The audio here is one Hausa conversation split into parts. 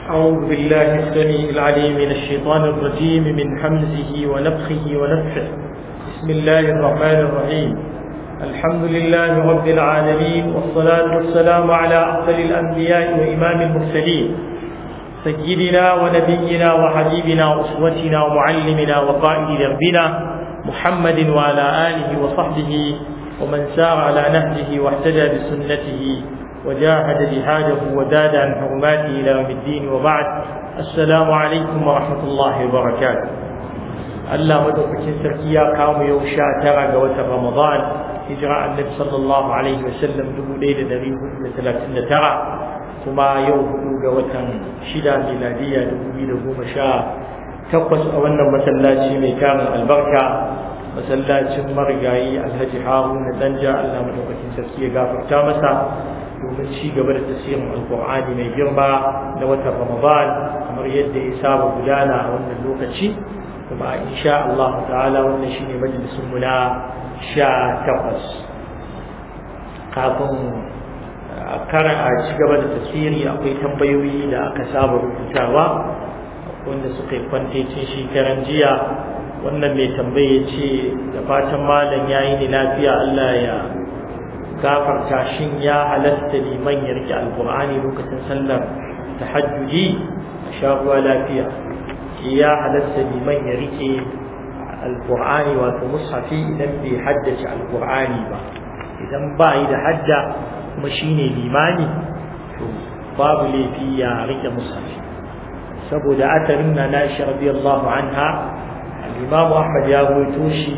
أعوذ بالله السميع العليم من الشيطان الرجيم من حمزه ونفخه ونفخه بسم الله الرحمن الرحيم الحمد لله رب العالمين والصلاة والسلام على أفضل الأنبياء وإمام المرسلين سيدنا ونبينا وحبيبنا وأسوتنا ومعلمنا وقائد دربنا محمد وعلى آله وصحبه ومن سار على نهجه واهتدى بسنته وجاهد جهاده وزاد عن حرماته إلى يوم الدين وبعد السلام عليكم ورحمة الله وبركاته Allah madaukakin sarki ya kawo yau sha tara ga watan Ramadan hijira annabi sallallahu alaihi wa sallam dubu ɗaya da ɗari hudu da talatin da tara kuma yau hudu ga watan shida miladiya dubu biyu da goma sha takwas a wannan masallaci mai tarin albarka masallacin marigayi alhaji haruna danja Allah madaukakin sarki ya gafarta masa domin ci gaba da tasirin alkur'ani mai girma na watan ramadan kamar yadda ya saba gudana a wannan lokaci kuma insha Allah ta'ala wannan shine majalisun mu na sha takwas kafin karan a ci gaba da tasiri akwai tambayoyi da aka saba rubutawa wanda suka yi kwantecin shekaran jiya wannan mai tambaye ce da fatan malam ya yi ni lafiya Allah ya gafarta shin ya halatta liman ya rike alkur'ani lokacin sallar tahajjudi a shaguwa lafiya ya halatta liman ya rike alkur'ani wato mushafi idan bai haddace alkur'ani ba idan ba yi da hadda kuma shine limani to babu laifi ya rike mushafi saboda atarin na nashi radiyallahu anha al-imam ahmad ya rawaito shi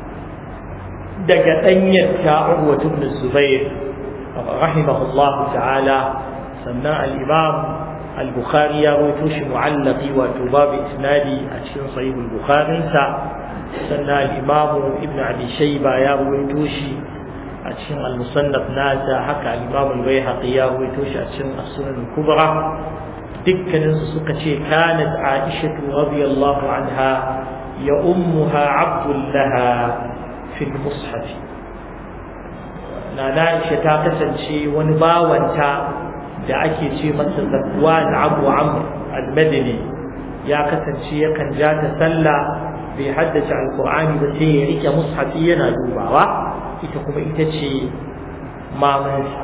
daga ɗanyar ta Urwa ibn Zubair rahimahullahu ta'ala sannan al-Imam al-Bukhari ya rawaito shi mu'allaqi wato babu isnadi a cikin sahih al-Bukhari sa sannan al-Imam Ibn Abi Shayba ya rawaito shi a cikin al-Musannaf nasa haka al-Imam al-Baihaqi ya rawaito shi a cikin as-Sunan al-Kubra dukkanin su suka ce kanat Aisha radiyallahu anha ya ummuha abdullaha fil mushafi nana Aisha ta kasance wani bawanta da ake ce masa Zakwan Abu Amr al-Madini ya kasance yakan ja ta sallah bai haddace alqur'ani ba sai ya rike mushafi yana dubawa ita kuma ita ce mamansa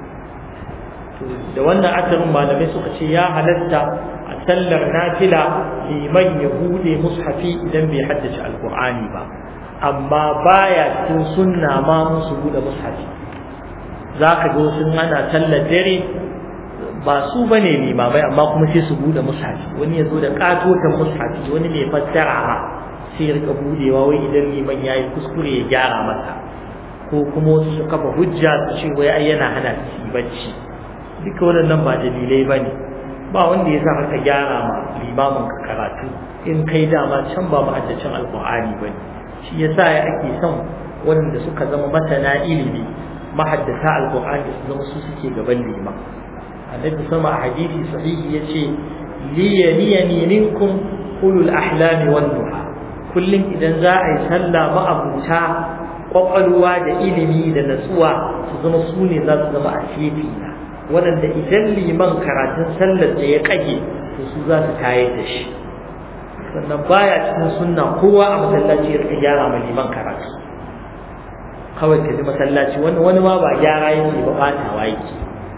da wannan asarin malamai suka ce ya halatta a sallar nafila liman ya bude mushafi idan bai haddace alqur'ani ba amma baya cikin sunna ma musu bude mushafi zaka ga wasu ana sallar dare ba su bane limamai amma kuma sai su bude mushafi wani ya zo da katotan mushafi wani mai fassara ma sai ya rika budewa wai idan liman yayi kuskure ya gyara masa ko kuma wasu su kafa hujja su ce wai ai yana hana su bacci duka waɗannan ba dalilai bane ba wanda ya sa ka gyara ma limamin ka karatu in kai dama can ba ma'addacin alqur'ani bane shi yasa ya ake son waɗanda suka zama masana ilimi mahaddata alqur'ani su zama su suke gaban liman annabi sama a hadisi sahihi yace liyaniyani minkum ulul ahlami wan nuha kullum idan za a yi sallah ma'abuta kwakwalwa da ilimi da natsuwa su zama su ne za su zama a shefi na waɗanda idan liman karatun sallar da ya kage to su za su tayar da shi sannan baya cikin sunna kowa a masallaci ya gyara ma liman karatu kawai ka ji masallaci wani wani ma ba gyara yake ba batawa yake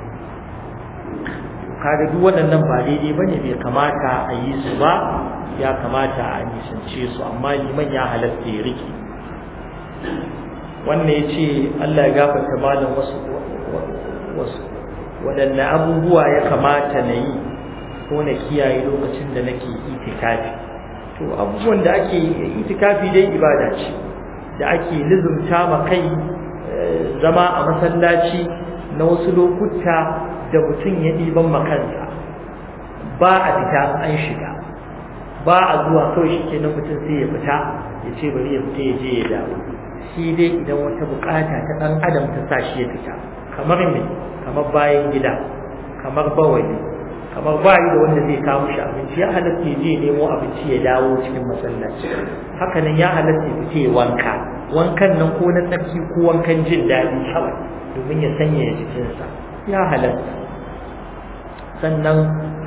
kaga duk waɗannan ba daidai bane bai kamata a yi su ba ya kamata a nisance su amma liman ya halatta ya rike wannan ya ce Allah ya gafarta malam wasu wasu waɗanne abubuwa ya kamata na yi ko na kiyaye lokacin da nake itikafi to abubuwan da ake itikafi dai ibada ce da ake lizumta ma kai zama a masallaci na wasu lokuta da mutum ya ɗiban makansa ba a fita an shiga ba a zuwa kawai shi kenan mutum sai ya fita ya ce bari ya fita ya je ya dawo shi dai idan wata bukata ta ɗan adam ta sa shi ya fita kamar me kamar bayan gida kamar bawali kamar bayi da wanda zai kawo shi abinci ya halatta ya je nemo abinci ya dawo cikin masallaci hakanan ya halatta ya fice wanka wankan nan ko na tsarki ko wankan jin daɗi kawai domin ya sanya jikinsa ya halatta sannan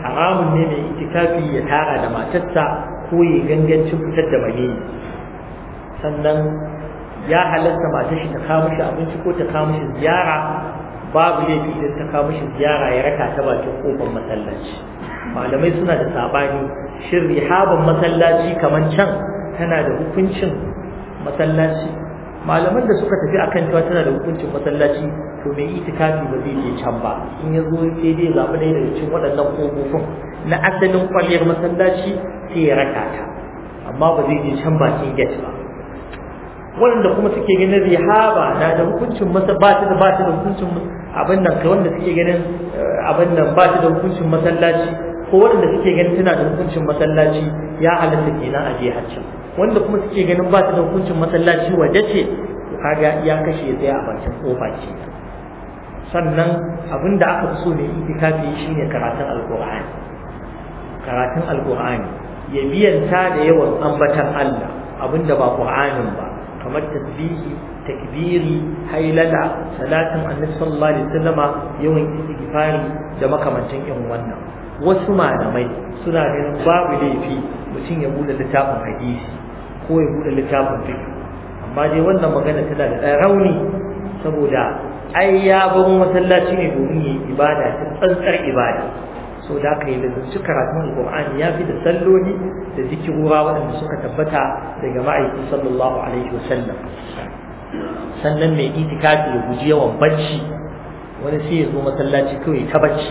haramun ne mai itikafi ya tara da matarsa ko ya gangancin fitar da mani sannan ya halatta matar shi ta kawo mishi abinci ko ta kawo mishi ziyara babu laifi idan ta kawo mishi ziyara ya raka ta bakin kofar masallaci malamai suna da sabani shin rihaban masallaci kamar can tana da hukuncin masallaci malaman da suka tafi akan cewa tana da hukuncin masallaci to mai itikafi ba zai je can ba in ya zo sai dai zaɓi ɗaya daga cikin waɗannan ƙofofin na asalin kwalliyar masallaci sai ya raka ta amma ba zai je can bakin gate ba waɗanda kuma suke ganin rihaba na da hukuncin masa ba ta da ba ta da hukuncin abin nan kai wanda suke ganin abin nan ba ta da hukuncin masallaci ko waɗanda suke ganin tana da hukuncin masallaci ya halatta kenan a je haccin wanda kuma suke ganin ba ta da hukuncin masallaci waje ce kaga ya kashe ya tsaya a bakin kofa ce sannan abin da aka fi so ne itikafi shine karatun alqur'ani karatun alqur'ani ya biyanta da yawan ambatan Allah abinda ba qur'anin ba kamar tasbihi takbiri hailala salatin annabi sallallahu alaihi wasallama yawan istighfari da makamancin irin wannan wasu malamai suna ganin babu laifi mutum ya bude littafin hadisi ko ya bude littafin fiqh amma dai wannan magana tana da ɗan rauni saboda ai ya bar masallaci ne domin yi ibada ta tsantsar ibada so da aka yi lazumci karatun alqur'ani ya fi da salloli da zikirura waɗanda suka tabbata daga ma'aiki sallallahu alaihi wasallam sannan mai itikafi ya guji yawan bacci wani sai ya zo masallaci kawai ta bacci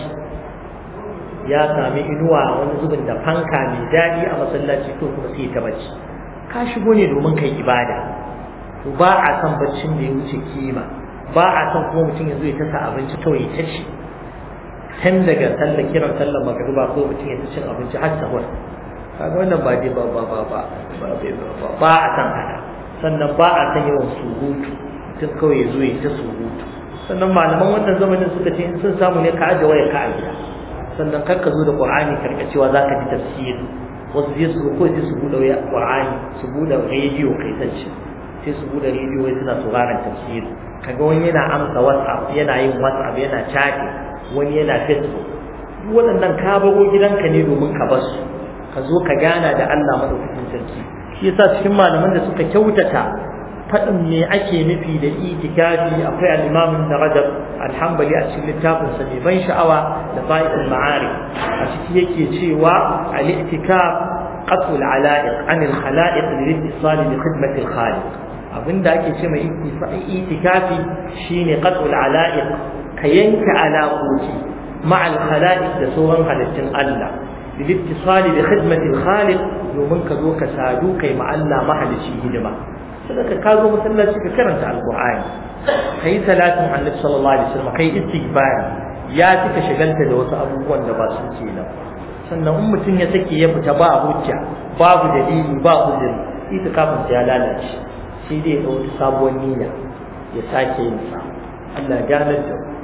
ya sami inuwa wani zubin da fanka mai daɗi a masallaci to kuma sai ta bacci ka shigo ne domin kai ibada to ba a san baccin da ya wuce kima ba a san kuma mutum ya zo ya tasa abinci kawai ta ci tun daga sallar kiran sallar magariba ko mutum ya ta cin abinci har sahur kaga wannan ba dai ba ba ba ba ba a san haka sannan ba a san yawan surutu mutum kawai ya zo ya ta surutu sannan malaman wannan zamanin suka ce in sun samu ne ka aje waya ka a gida sannan kar ka zo da qur'ani karka cewa zaka ji tafsiri wasu zai su ko sai su bude waya qur'ani su bude rediyo kai tacce sai su bude rediyo wai suna sauraron tafsiri kaga wani yana amsa whatsapp yana yin whatsapp yana chatting wani yana facebook duk waɗannan ka baro gidanka ne domin ka bar su ka zo ka gana da Allah madaukakin sarki shi yasa cikin malaman da suka kyautata faɗin me ake nufi da itikafi akwai al-imam da Rajab al-Hanbali a cikin littafin sa mai ban sha'awa da fa'idul ma'arif a ciki yake cewa al-itikaf qatl al-ala'iq an al-khala'iq lil-ittisal bi khidmati al-khaliq abinda ake ce mai itikafi shine qatl al-ala'iq ka yanke alaƙoƙi مع الخلائق da sauran halittun Allah للاتصال بخدمة الخالق domin ka zo ka sadu kai ma Allah mahalici hidima sadaka ka zo masallaci ka karanta alqur'ani kai salatin annabi sallallahu alaihi wasallam kai istighfar ya fi ka shagalta da wasu abubuwan da ba su ke nan sannan in mutum ya sake ya fita ba hujja babu dalili ba uzuri ita kafin ya lalace sai dai ya ɗauki sabuwar niyya ya sake yin sa Allah ya ganar da mu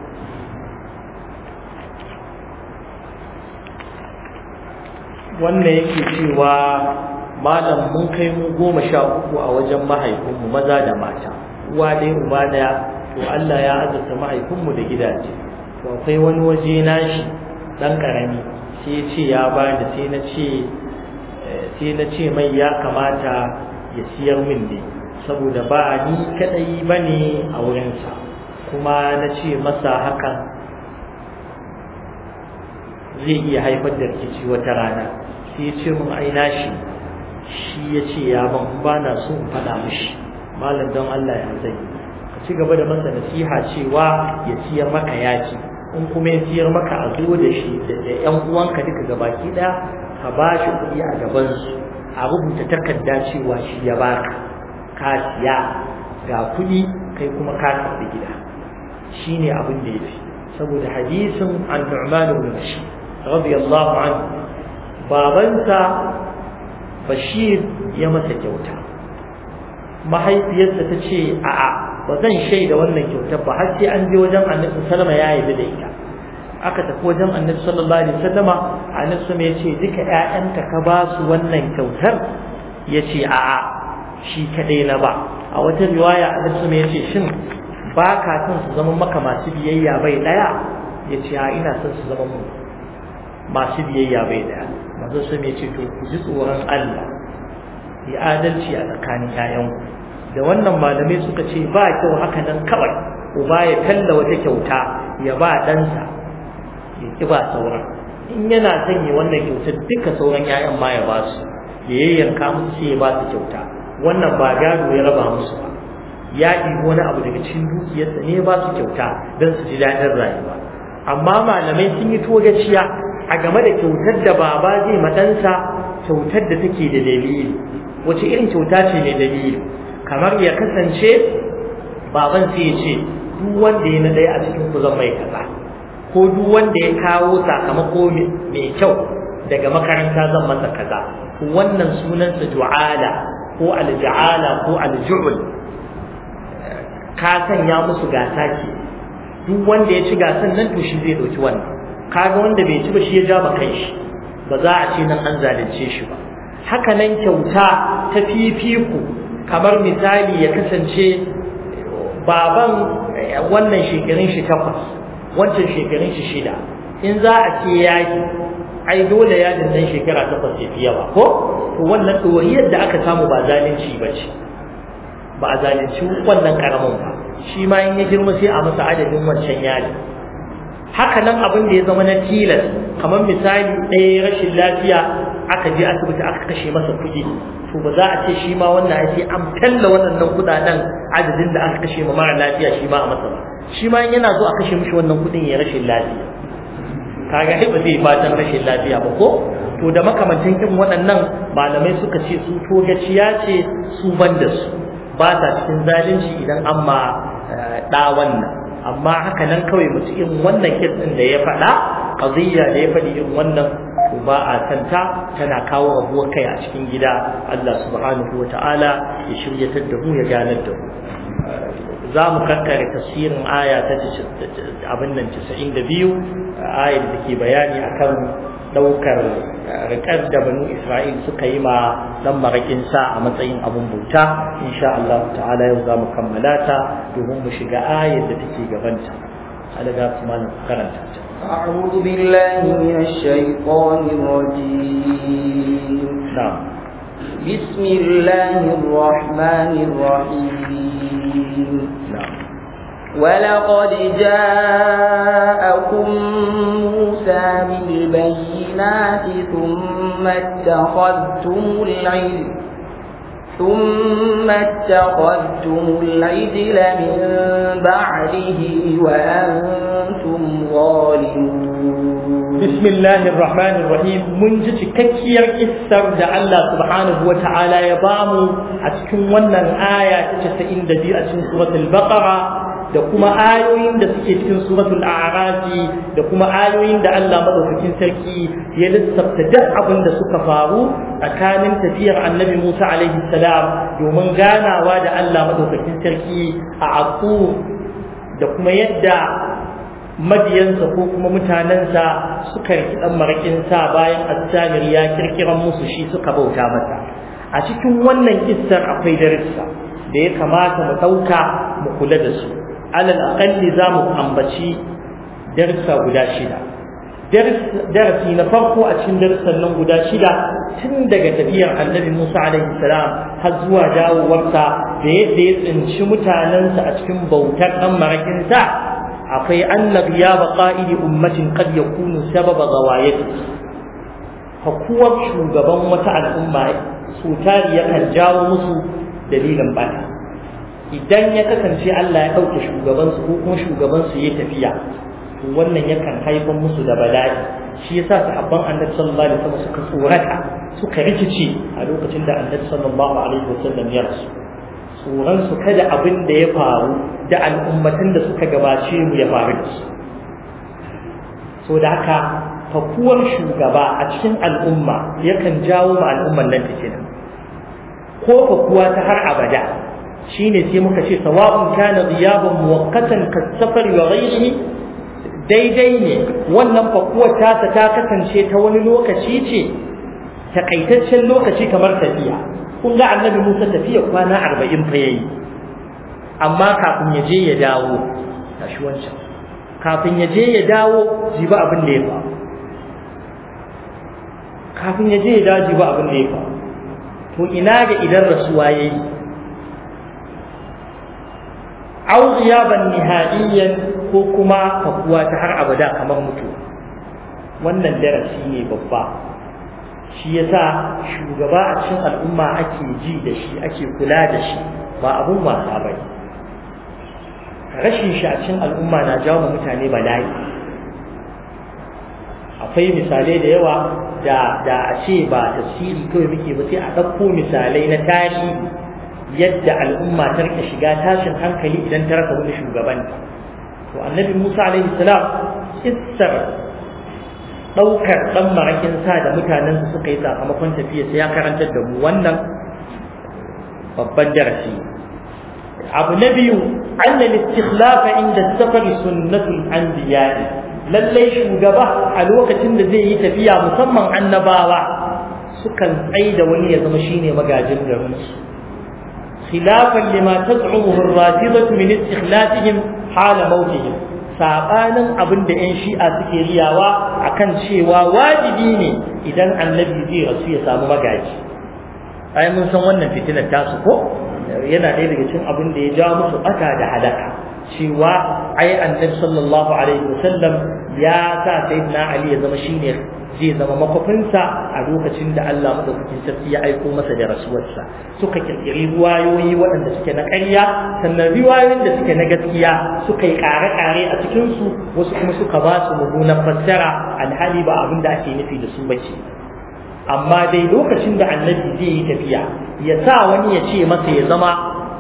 wannan yake cewa malam mun kai mu goma sha uku a wajen mahaifinmu maza da mata uwa ɗaya uba ɗaya to Allah ya azurta mahaifinmu da gidaje to akwai wani waje nashi ɗan ƙarami sai ya ce ya bani sai na ce sai na ce mai ya kamata ya siyar min ne saboda ba ni kaɗai ba ne a wurinsa kuma na ce masa hakan zai iya haifar da rikici wata rana sai ya ce mun aina shi shi ya ce ya ban ba na so in faɗa mishi malam don Allah ya zai ka ci gaba da masa nasiha cewa ya siyar maka yaci in kuma ya siyar maka a zo da shi da ƴan uwanka duka gabaki ɗaya ka ba shi kuɗi a gabansu a rubuta takarda cewa shi ya baka ka siya ga kuɗi kai kuma ka karɓi gida shine abin da ya fi saboda hadisin an-nu'man ibn bashir radiyallahu anhu babansa bashir ya masa kyauta mahaifiyarsa ta ce a'a ba zan shaida wannan kyautar ba har sai an je wajen annabi sallama ya yi da ita aka tafi wajen annabi sallallahu alaihi wasallama annabi sallama ya ce duka ƴaƴanka ka ba su wannan kyautar ya ce a'a shi kadai na ba a wata riwaya annabi sallama ya ce shin ba ka son su zama maka masu biyayya bai daya ya ce a ina son su zama mu masu biyayya bai daya manzo sun ya ce to ku ji tsoron Allah yi adalci a tsakanin ƴaƴanku da wannan malamai suka ce ba kyau haka nan kawai uba ya kalla wata kyauta ya ba ɗansa ya ki ba sauran in yana son ya wannan kyautar duka sauran ƴaƴan ma ya ba su ya yayyanka musu sai ya ba su kyauta wannan ba gado ya raba musu ba ya ɗibi wani abu daga cikin dukiyarsa ne ya ba su kyauta don su ji daɗin rayuwa amma malamai sun yi togaciya a game da kyautar da baba zai matansa kyautar da take da dalili wace irin kyauta ce mai dalili kamar ya kasance baban sai ya ce duk wanda ya na ɗaya a cikin ku zan mai kaza ko duk wanda ya kawo sakamako mai kyau daga makaranta zan masa kaza wannan sunansa ju'ala ko alja'ala ko alju'ul ka sanya musu gasa ke duk wanda ya ci gasan nan to shi zai dauki wannan kaga wanda bai ci ba shi ya ja ba kai shi ba za a ce nan an zalunce shi ba haka nan kyauta ta fifiku kamar misali ya kasance baban wannan shekarun shi takwas wancan shekarun shi shida in za a ce yaki ai dole yadin nan shekara takwas ya fi yawa ko to wannan ɗoriyar da aka samu ba zalunci ba ce ba a zalunci wannan karamin ba shi ma in ya girma sai a masa adadin wancan yadin haka nan abin da ya zama na tilas kamar misali ɗaya rashin lafiya aka je asibiti aka kashe masa kuɗi to ba za a ce shi ma wannan ya ce an talla waɗannan kuɗaɗen adadin da aka kashe ma mara lafiya shi ma a masa ba shi ma in yana zo a kashe mishi wannan kuɗin ya rashin lafiya kaga ai ba zai fatan rashin lafiya ba ko to da makamantan irin waɗannan malamai suka ce su togaciya ce su ban da su ba ta cikin zalunci idan an ma ɗa wannan amma haka nan kawai mutum irin wannan kes ɗin da ya faɗa qadiyya da ya faɗi irin wannan to ba a kanta tana kawo rabuwar kai a cikin gida Allah subhanahu wa ta'ala ya shiryatar da mu ya ganar da mu za mu kankare tafsirin aya ta abin nan 92 ayar da ke bayani akan daukar rikar da banu Isra'il suka yi ma dan marakin sa a matsayin abun bauta insha Allah ta'ala yau za mu kammala ta domin mu shiga ayar da take gabanta alaga kuma karanta ta أعوذ بالله من الشيطان الرجيم نعم بسم الله الرحمن الرحيم نعم ولقد جاءكم موسى بالبينات ثم اتخذتم العلم ثم اتخذتم العجل من بعده وأنتم ظالمون بسم الله الرحمن الرحيم من ji cikakkiyar kissar da Allah subhanahu wa ta'ala ya bamu a cikin wannan aya ta 92 a cikin suratul baqara da kuma ayoyin da suke cikin suratul a'raf da kuma ayoyin da Allah madaukakin sarki ya lissafta duk abin da suka faru tsakanin tafiyar annabi Musa alaihi salam domin ganawa da Allah madaukakin sarki a Aqu da kuma yadda madiyansa ko kuma mutanensa suka riki dan marakin sa bayan Assamir ya kirkiran musu shi suka bauta masa a cikin wannan kissar akwai darussa da ya kamata mu dauka mu kula da su alal aqalli za mu ambaci darussa guda shida darasi na farko a cikin darussan nan guda shida tun daga tafiyar annabi Musa alaihi salam har zuwa dawowarsa da yadda ya tsinci mutanensa a cikin bautar dan marakinsa akwai anna ghiyaba qa'idi ummatin qad yakunu sababa ghawayati hakuwar shugaban wata al'umma su tari yakan jawo musu dalilin bata idan ya kasance Allah ya ɗauke shugabansu ko kuma shugabansu ya tafiya to wannan yakan haifar musu da bala'i shi yasa sahabban annabi sallallahu alaihi wasallam suka tsorata suka rikice a lokacin da annabi sallallahu alaihi wasallam ya rasu tsoron su kada abin da ya faru da al'ummatan da suka gabace mu ya faru da su so da haka fakuwar shugaba a cikin al'umma yakan jawo ma al'umman nan fitina ko fakuwa ta har abada shine sai muka ce sawa'un kana ghiyaban muwaqqatan kasafar wa ghayrihi daidai ne wannan fakuwar tasa ta kasance ta wani lokaci ce takaitaccen lokaci kamar tafiya kun ga annabi Musa tafiya kwana arba'in fa yayi amma kafin ya je ya dawo tashi wancan kafin ya je ya dawo ji ba abin da ya faru kafin ya je ya daji ba abin da ya faru to ina ga idan rasuwa ya yi au ghiyaban nihaiyan ko kuma fakuwa ta har abada kamar mutu wannan darasi ne babba shi yasa shugaba a cikin al'umma ake ji da shi ake kula da shi ba abun wasa ba rashin shi a cikin al'umma na jawo mutane bala'i akwai misalai da yawa da da a ce ba tafsiri kawai muke ba sai a ɗauko misalai na tarihi yadda al'umma ta rika shiga tashin hankali idan ta rasa wani shugabanta to annabi Musa alaihi salam kissar ɗaukar ɗan marakin sa da mutanen su suka yi sakamakon tafiya sai ya karantar da mu wannan babban darasi abu na biyu anna istikhlafa inda safari sunnatul anbiya'i lallai shugaba a lokacin da zai yi tafiya musamman annabawa sukan tsai da wani ya zama shine magajin garin su khilafan lima taz'umuhu ar-rafidatu min istikhlafihim hala mautihim sabanin abin da yan shi'a suke riyawa akan cewa wajibi ne idan annabi zai rasu ya samu magaji ai mun san wannan fitinar tasu ko yana ɗaya daga cikin abin da ya ja musu ɓata da halaka cewa ai annabi sallallahu alaihi wasallam ya sa sayyidina ali ya zama shine zai zama makwafinsa a lokacin da Allah madaukakin sarki ya aiko masa da rasuwarsa suka kirkiri riwayoyi waɗanda suke na ƙarya sannan riwayoyin da suke na gaskiya suka yi ƙare-ƙare a cikinsu wasu kuma suka ba su mummunan fassara alhali ba abin da ake nufi da su bace amma dai lokacin da annabi zai yi tafiya ya sa wani ya ce masa ya zama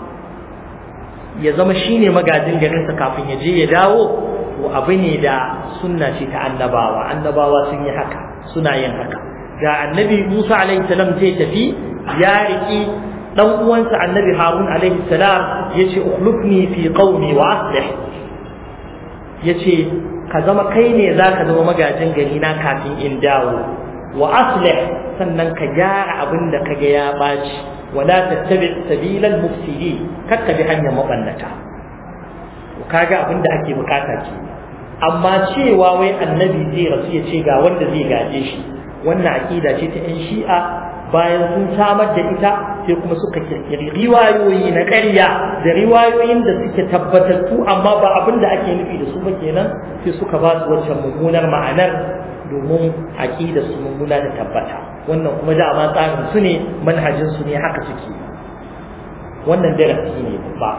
ya zama shine magajin garinsa kafin ya je ya dawo to abu ne da sunna ce ta annabawa annabawa sun yi haka suna yin haka ga annabi Musa alaihi salam zai tafi ya riki dan uwansa annabi Harun alaihi salam yace ukhlifni fi qaumi wa aslih yace ka zama kai ne zaka zama magajin gari na kafin in dawo wa aslih sannan ka gyara abin da kaga ya baci wala tattabi sabilal mufsidin kakka bi hanyar mabannata kaga abin da ake bukata ke amma cewa wai annabi zai rasu ya ce ga wanda zai gaje shi wannan aqida ce ta yan shi'a bayan sun samar da ita sai kuma suka kirkiri riwayoyi na ƙarya da riwayoyin da suke tabbatattu amma ba abin da ake nufi da su ba kenan sai suka ba su waccan mummunar ma'anar domin aqida su mummuna da tabbata wannan kuma dama tsarin su ne manhajin su ne haka suke wannan darasi ne ba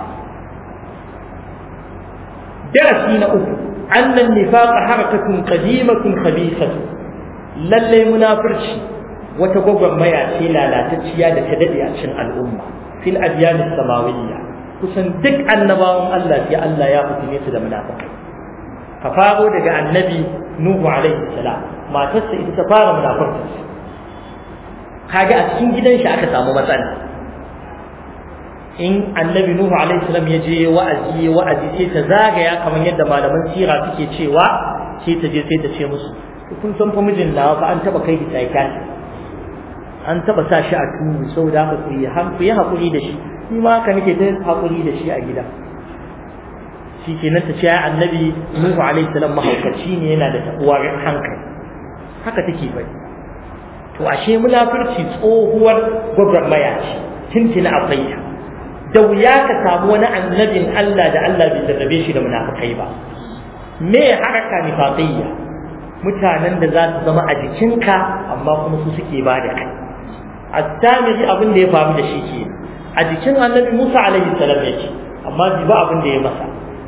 darasi na uku annan nifaqa harakatun qadimatun khabithatu lalle munafirci wata gwagwarmaya ce lalatacciya da ta dade a cikin al'umma fil adyan samawiyya kusan duk annabawan Allah sai Allah ya fitine su da munafikai ka faro daga annabi nuhu alaihi salam matarsa ita ta fara munafirci kaga a cikin gidan shi aka samu matsala in annabi nuhu alaihi salam ya je wa'azi wa'azi sai ta zagaya kamar yadda malaman sira suke cewa sai ta je sai ta ce musu kun san fa mijin nawa fa an taba kai ki psychiatrist an taba sa shi a turu saboda haka ku yi ku yi hakuri da shi ni ma haka nake ta hakuri da shi a gida shi kenan ta ce ya annabi nuhu alaihi salam mahaukaci ne yana da tabuwar hankali haka take bai to ashe munafurci tsohuwar gwagwarmaya ce tintina akwai ta da wuya ka samu wani annabin Allah da Allah bai jarrabe shi da munafikai ba me haraka nifaqiyya mutanen da za su zama a jikinka amma kuma su suke ba da kai at-tamiri abin da ya faru da shi ke a jikin annabi Musa alaihi salam yake amma bai ba abin da ya masa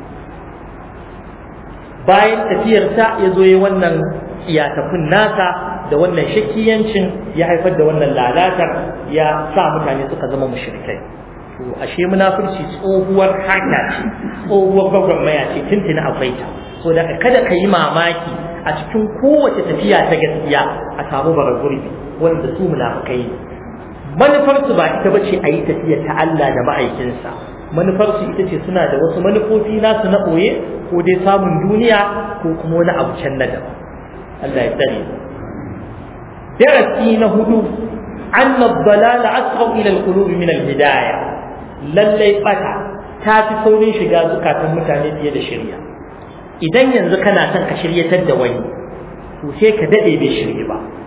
bayan tafiyarsa ya zo yi wannan iyatafin nasa da wannan shakiyancin ya haifar da wannan lalatar ya sa mutane suka zama mushrikai to ashe munafurci tsohuwar haka ce tsohuwar gwagwarmaya ce tuntuni akwai ta so da kada ka yi mamaki a cikin kowace tafiya ta gaskiya a samu bara gurbi wanda su munafukai ne manufarsu ba ita ba ce a yi tafiya ta Allah da ma'aikinsa manufarsu ita ce suna da wasu manufofi nasu na ɓoye ko dai samun duniya ko kuma wani abu can na daban Allah ya tsare darasi na hudu أن الضلال أسرع إلى القلوب من الهداية lallai bata ta fi saurin shiga zukatan mutane fiye da shirya idan yanzu kana son ka shiryatar da wani to sai ka dade bai shirye ba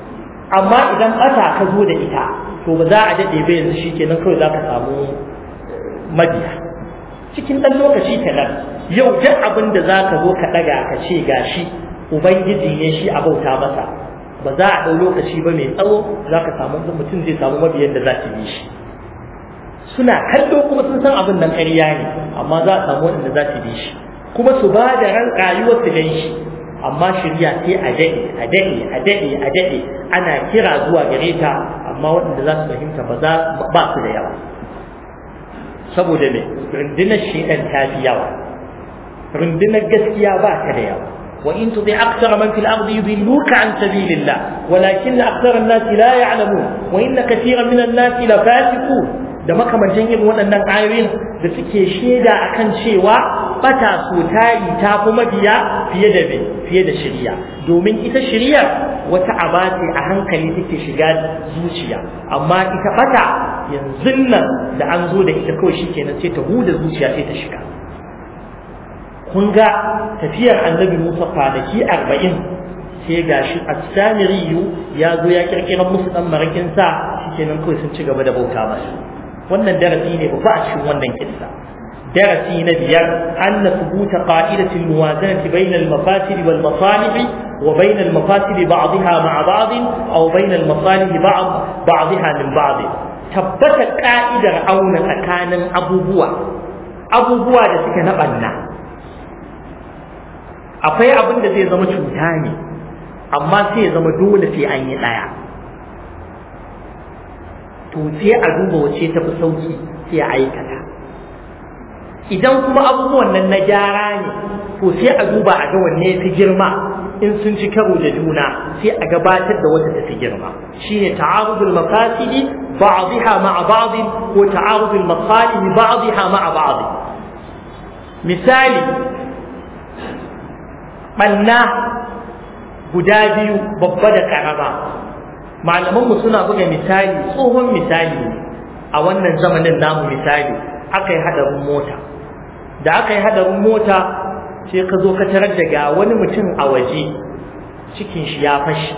amma idan ɓata ka zo da ita to ba za a daɗe ba yanzu shi kenan kawai za ka samu mabiya cikin ɗan lokaci kaɗan yau duk abin da za ka zo ka ɗaga ka ce gashi ubangiji ne shi a bauta masa ba za a ɗau lokaci ba mai tsawo za ka samu mutum zai samu mabiyan da za su bi shi suna kallo kuma sun san abin nan ƙarya ne amma za a samu waɗanda za su bi shi kuma su ba da ran rayuwar su gan shi amma shirya sai a daɗe a daɗe a daɗe a daɗe ana kira zuwa gare ta amma waɗanda za su fahimta ba za ba su da yawa saboda me rundunar shedan ta fi yawa rundunar gaskiya ba ta da yawa وإن تطع أكثر من في الأرض يضلوك عن سبيل الله ولكن أكثر الناس لا يعلمون وإن كثيرا من الناس لفاسقون da makamantan irin waɗannan ayoyin da suke shaida akan cewa bata so tayi ta fi mabiya fiye da fiye da shari'a domin ita shari'a wata aba ce a hankali take shiga zuciya amma ita bata yanzu nan da an zo da ita kawai shikenan sai ta huda zuciya sai ta shiga kun ga tafiyar annabi Musa kwanaki arba'in sai ga shi As-Samiriyu ya zo ya kirkira musu dan marakin sa shikenan kawai sun ci gaba da bauta masa wannan darasi ne ba a cikin wannan kissa darasi na biyar anna thubuta qa'idatil muwazanati bayna al-mafasid wal masalih wa bayna al-mafasid ba'daha ma'a ba'd aw bayna al-masalih ba'd ba'daha min ba'd tabbata ka'idar auna tsakanin abubuwa abubuwa da suke na banna akwai abin da zai zama cuta ne amma sai ya zama dole sai an yi ɗaya to sai a duba wace ta fi sauki sai a aikata idan kuma abubuwan nan na gyara ne to sai a duba a ga wanne fi girma in sun ci karo da juna sai a gabatar da wata tafi girma shine ta'arudul mafasidi ba'dha ma'a ba'd ko ta'arudul masalih ba'dha ma'a ba'd misali ɓanna guda biyu babba da ƙarama malamanmu suna buga misali tsohon misali a wannan zamanin namu misali aka yi haɗarin mota da aka yi haɗarin mota sai ka zo ka tarar da ga wani mutum a waje cikin shi ya fashi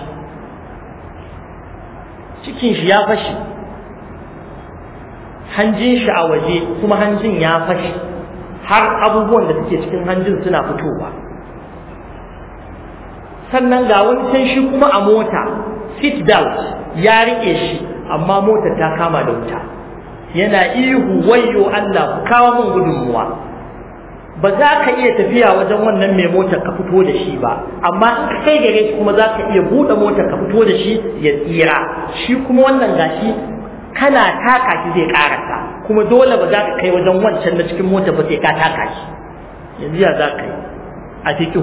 cikin shi ya fashi hanjin shi a waje kuma hanjin ya fashi har abubuwan da suke cikin hanjin suna fitowa sannan ga wani can shi kuma a mota seat belt ya rike shi amma motar ta kama da wuta yana ihu wayyo Allah ku kawo min gudunmuwa ba za ka iya tafiya wajen wannan mai motar ka fito da shi ba amma in ka kai gare shi kuma za ka iya buɗe motar ka fito da shi ya tsira shi kuma wannan gashi kana taka shi zai karasa kuma dole ba za ka kai wajen wancan na cikin motar ba sai ka taka shi yanzu ya za ka yi a cikin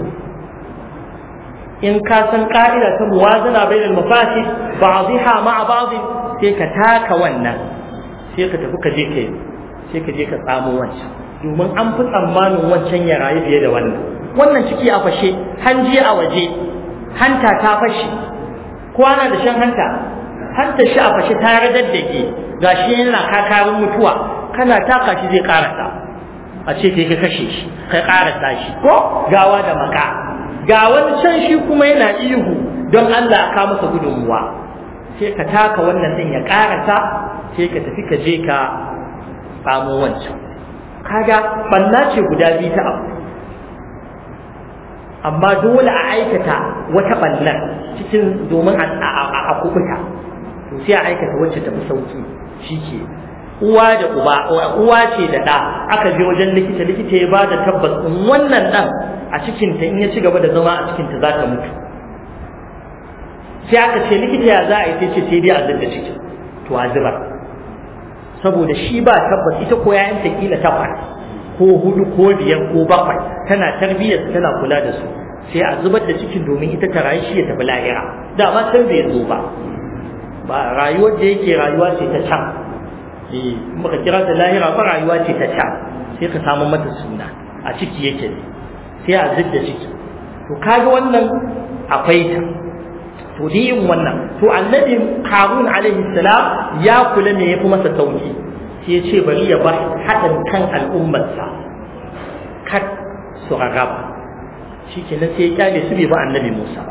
in ka san ka'ida ta muwazana bainal mafasid ba'dha ma'a ba'd sai ka taka wannan sai ka tafi ka je ka sai ka je ka tsamo wancan domin an fi tsammanin wancan ya rayu fiye da wannan wannan ciki a fashe hanji a waje hanta ta fashe kwana da shan hanta hanta shi a fashe ta radaddake gashi yana kakarin mutuwa kana taka shi zai karasa a ce kai ka kashe shi kai karasa shi ko gawa da maka ga wani can shi kuma yana ihu don Allah aka masa gudunmuwa sai ka taka wannan din ya karasa sai ka tafi ka je ka samu wancan kaga banna ce guda biyu ta abu amma dole a aikata wata ballan cikin domin a kubuta to sai a aikata wacce tafi sauki shike uwa da uba uwa ce da ɗa aka je wajen likita likita ya bada tabbas in wannan ɗan a cikinta in ya ci gaba da zama a cikinta za ta mutu sai aka ce likita ya za a yi sai ce sai dai a zubda ciki to a zubar saboda shi ba tabbas ita ko yayan ta kila takwas ko hudu ko biyar ko bakwai tana tarbiyyar tana kula da su sai a zubar da cikin domin ita ta rayu shi ya tafi lahira dama can bai zo ba ba rayuwar da yake rayuwa ce ta can eh muka kira ta lahira ba rayuwa ce ta can sai ka samu mata suna a ciki yake ne sai a zidda ciki to kaga wannan akwai ta to da yin wannan to annabi harun alaihi salam ya kula me yafi masa sauki sai ya ce bari ya ba haɗin kan al'ummarsa kar su rarraba shi kenan sai ya kyale su bai ba annabi musa ba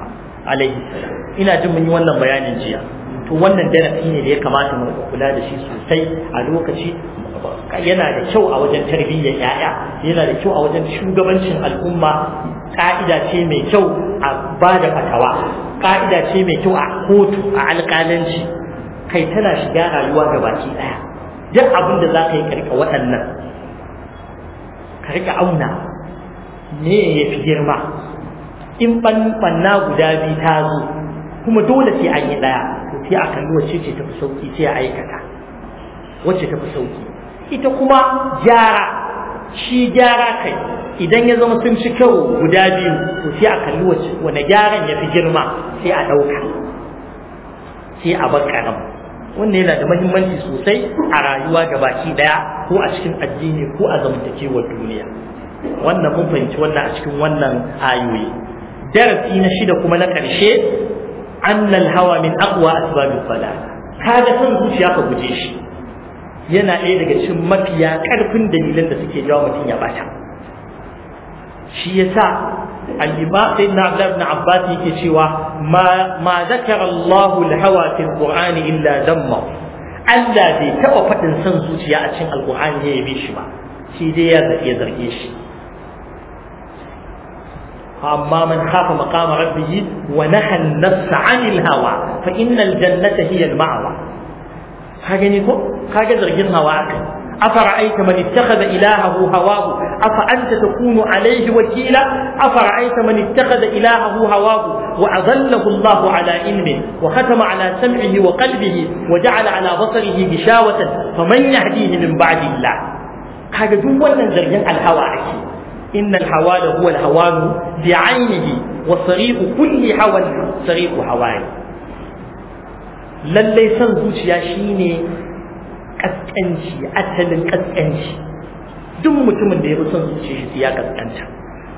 alaihi salam ina jin mun yi wannan bayanin jiya to wannan darasi ne da ya kamata mu kula da shi sosai a lokaci yana da kyau a wajen tarbiyyar yaya yana da kyau a wajen shugabancin al'umma ka'ida ce mai kyau a ba da fatawa ka'ida ce mai kyau a kotu a alƙalanci kai tana shiga rayuwa ga baki ɗaya duk abin da za ka yi karka waɗannan ka rika auna me ya fi girma in ɓanna guda biyu ta zo kuma dole sai an yi ɗaya to sai a kalli wacce ce tafi sauki sai a aikata wacce tafi sauki ita kuma gyara shi gyara kai idan ya zama sun ci kyau guda biyu to sai a kalli wacce wane gyaran ya fi girma sai a ɗauka sai a bar ƙaram wannan yana da mahimmanci sosai a rayuwa gabaki ɗaya ko a cikin addini ko a zamantakewar duniya wannan mun fahimci wannan a cikin wannan ayoyi darasi na shida kuma na ƙarshe annal hawa min aqwa asbabil salat kaga son zuciya ka guje shi yana ɗaya daga cikin mafiya ƙarfin dalilan da suke jawo mutum ya bata shi yasa al-imam sayyidina Abdullah ibn Abbas yake cewa ma ma zakara Allah al-hawa fi al-Qur'ani illa damma Allah bai taɓa faɗin son zuciya a cikin al-Qur'ani ya yabe shi ba shi dai ya zarge shi أما من خاف مقام ربه ونهى النفس عن الهوى فإن الجنة هي المأوى هذا نيكو هذا زرجين هواك أفرأيت من اتخذ إلهه هواه أفأنت تكون عليه وكيلا أفرأيت من اتخذ إلهه هواه وأظله الله على علم وختم على سمعه وقلبه وجعل على بصره غشاوة فمن يهديه من بعد الله هذا دون زرجين الهوى أكيد إن الحوال هو الهوان بعينه وصريق كل هوى صريق هوان lallai son zuciya shine kaskanci asalin kaskanci duk mutumin da ya fi son zuciya shi ya kaskanta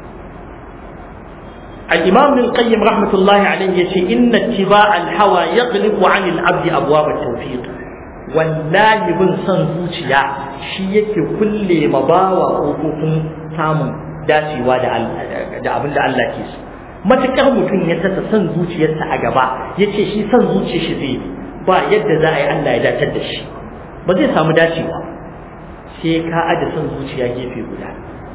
al-imam ibn qayyim rahmatullahi alayhi yace inna ittiba' al-hawa yaghlibu 'an al-'abd abwab at-tawfiq wallahi bin son zuciya shi yake kulle ma bawa kofofin samun dacewa da abin da Allah ke so matukar mutum ya tasa son zuciyarsa a gaba ya ce shi son zuciyar shi zai ba yadda za a yi Allah ya datar da shi ba zai samu dacewa sai ka aje son zuciya gefe guda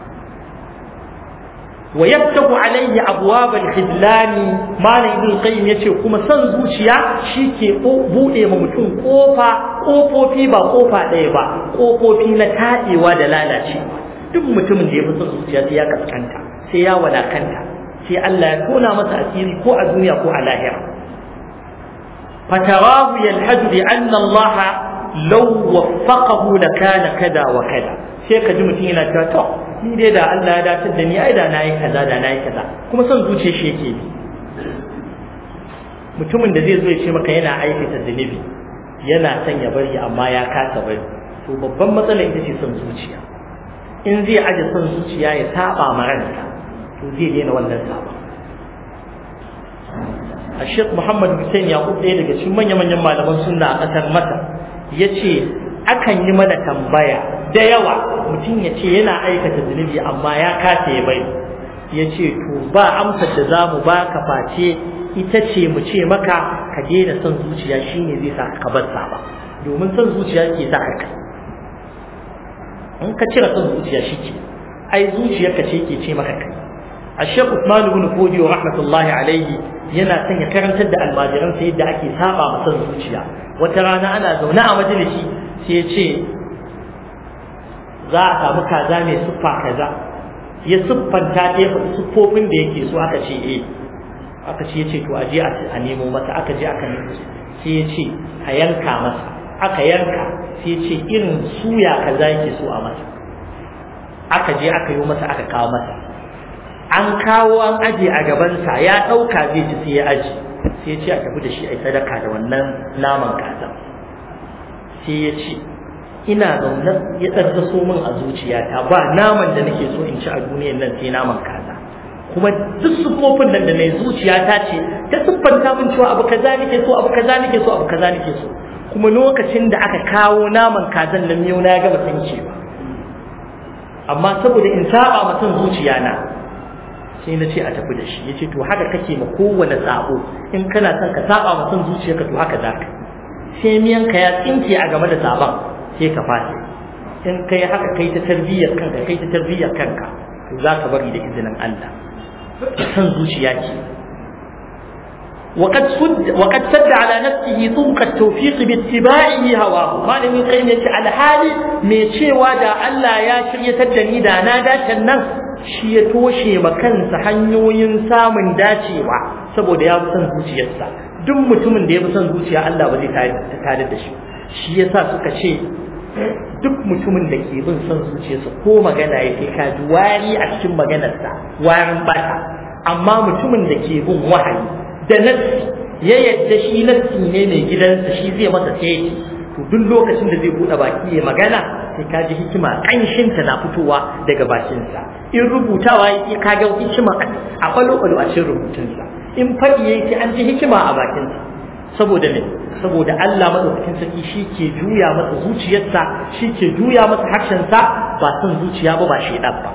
wa yaftahu alayhi abwab al-khidlan malam ibn qayyim yace kuma son zuciya shi ke bude ma mutum kofa kofofi ba kofa ɗaya ba kofofi na taɗewa da lalacewa duk mutumin da ya fi son zuciya sai ya kaskanta sai ya wadakanta sai Allah ya tona masa asiri ko a duniya ko a lahira fatarahu yalhadu bi anna Allah law waffaqahu lakana kada wa kada sai ka ji mutum yana cewa to ni dai da Allah ya dace da ni ai da nayi kaza da nayi kaza kuma son zuciyar shi yake bi mutumin da zai zo ya ce maka yana aikata zunubi yana son ya bari amma ya kasa bari to babban matsala ita ce son zuciya in zai aje son zuciya ya saba ma ransa to zai daina wannan saba a shek muhammad hussein yakub ɗaya daga cikin manya-manyan malaman sunna a ƙasar masar ya ce akan yi mana tambaya da yawa mutum ya ce yana aikata zunubi amma ya kasa ya bai ya ce to ba amsar da za mu ba ka face ita ce mu ce maka ka daina son zuciya shine zai sa ka bar ba domin son zuciya ke sa ka kai in ka cire son zuciya shi ke ai zuciyarka ce ke ce maka kai a shek usman ibn fodiyo rahmatullahi alaihi yana son ya karantar da almajiran sa yadda ake saba ma son zuciya wata rana ana zaune a majalisi sai ya ce za a samu kaza mai siffa kaza ya siffanta ta ya siffofin da yake so aka ce eh aka ce ya ce to aje a nemo masa aka je aka nemo sai ya ce a yanka masa aka yanka sai ce irin suya kaza yake so a masa aka je aka yi masa aka kawo masa an kawo an aje a gabansa ya ɗauka zai ci sai ya aji sai ya ce a tafi da shi a sadaka da wannan naman kaza sai ya ce ina zaune ya tsarkaso min a zuciyata ba naman da nake so in ci a duniyar nan sai naman kaza kuma duk sufofin nan da na zuciyata ce ta siffanta min cewa abu kaza nake so abu kaza nake so abu kaza nake so kuma lokacin da aka kawo naman kazan nan yau na gama sanke ba amma saboda in saba ma son zuciya na sai na ce a tafi da shi ya ce to haka kake ma kowane sabo in kana son ka saba ma son zuciyarka to haka za ka sai miyanka ya tsinke a game da sabon sai ka fasa in kai haka kai ta tarbiyyar kanka kai ta tarbiyyar kanka to za ka bari da izinin Allah san zuciya ce وقد سد وقد سد على نفسه طرق التوفيق باتباعه هواه ما لم يقيم يتي على حالي me cewa da Allah ya shiryatar da ni da na dace nan shi ya toshe ma kansa hanyoyin samun dacewa saboda ya fi son zuciyarsa duk mutumin da ya fi son zuciya Allah ba zai tare da shi shi yasa suka ce duk mutumin da ke bin son zuciyarsa ko magana ya kai ka ji wari a cikin maganarsa warin bata amma mutumin da ke bin wahayi da nassi ya yadda shi nassi ne mai gidansa shi zai masa sai to duk lokacin da zai buɗe baki ya magana sai ka ji hikima ƙanshinta na fitowa daga bakinsa in rubutawa yake ka ga hikima a kwalo-kwalo a cikin rubutunsa in faɗi yake an ji hikima a bakinsa saboda me saboda Allah madaukakin sarki shi ke juya masa zuciyarsa shi ke juya masa harshensa ba son zuciya ba ba shaidan ba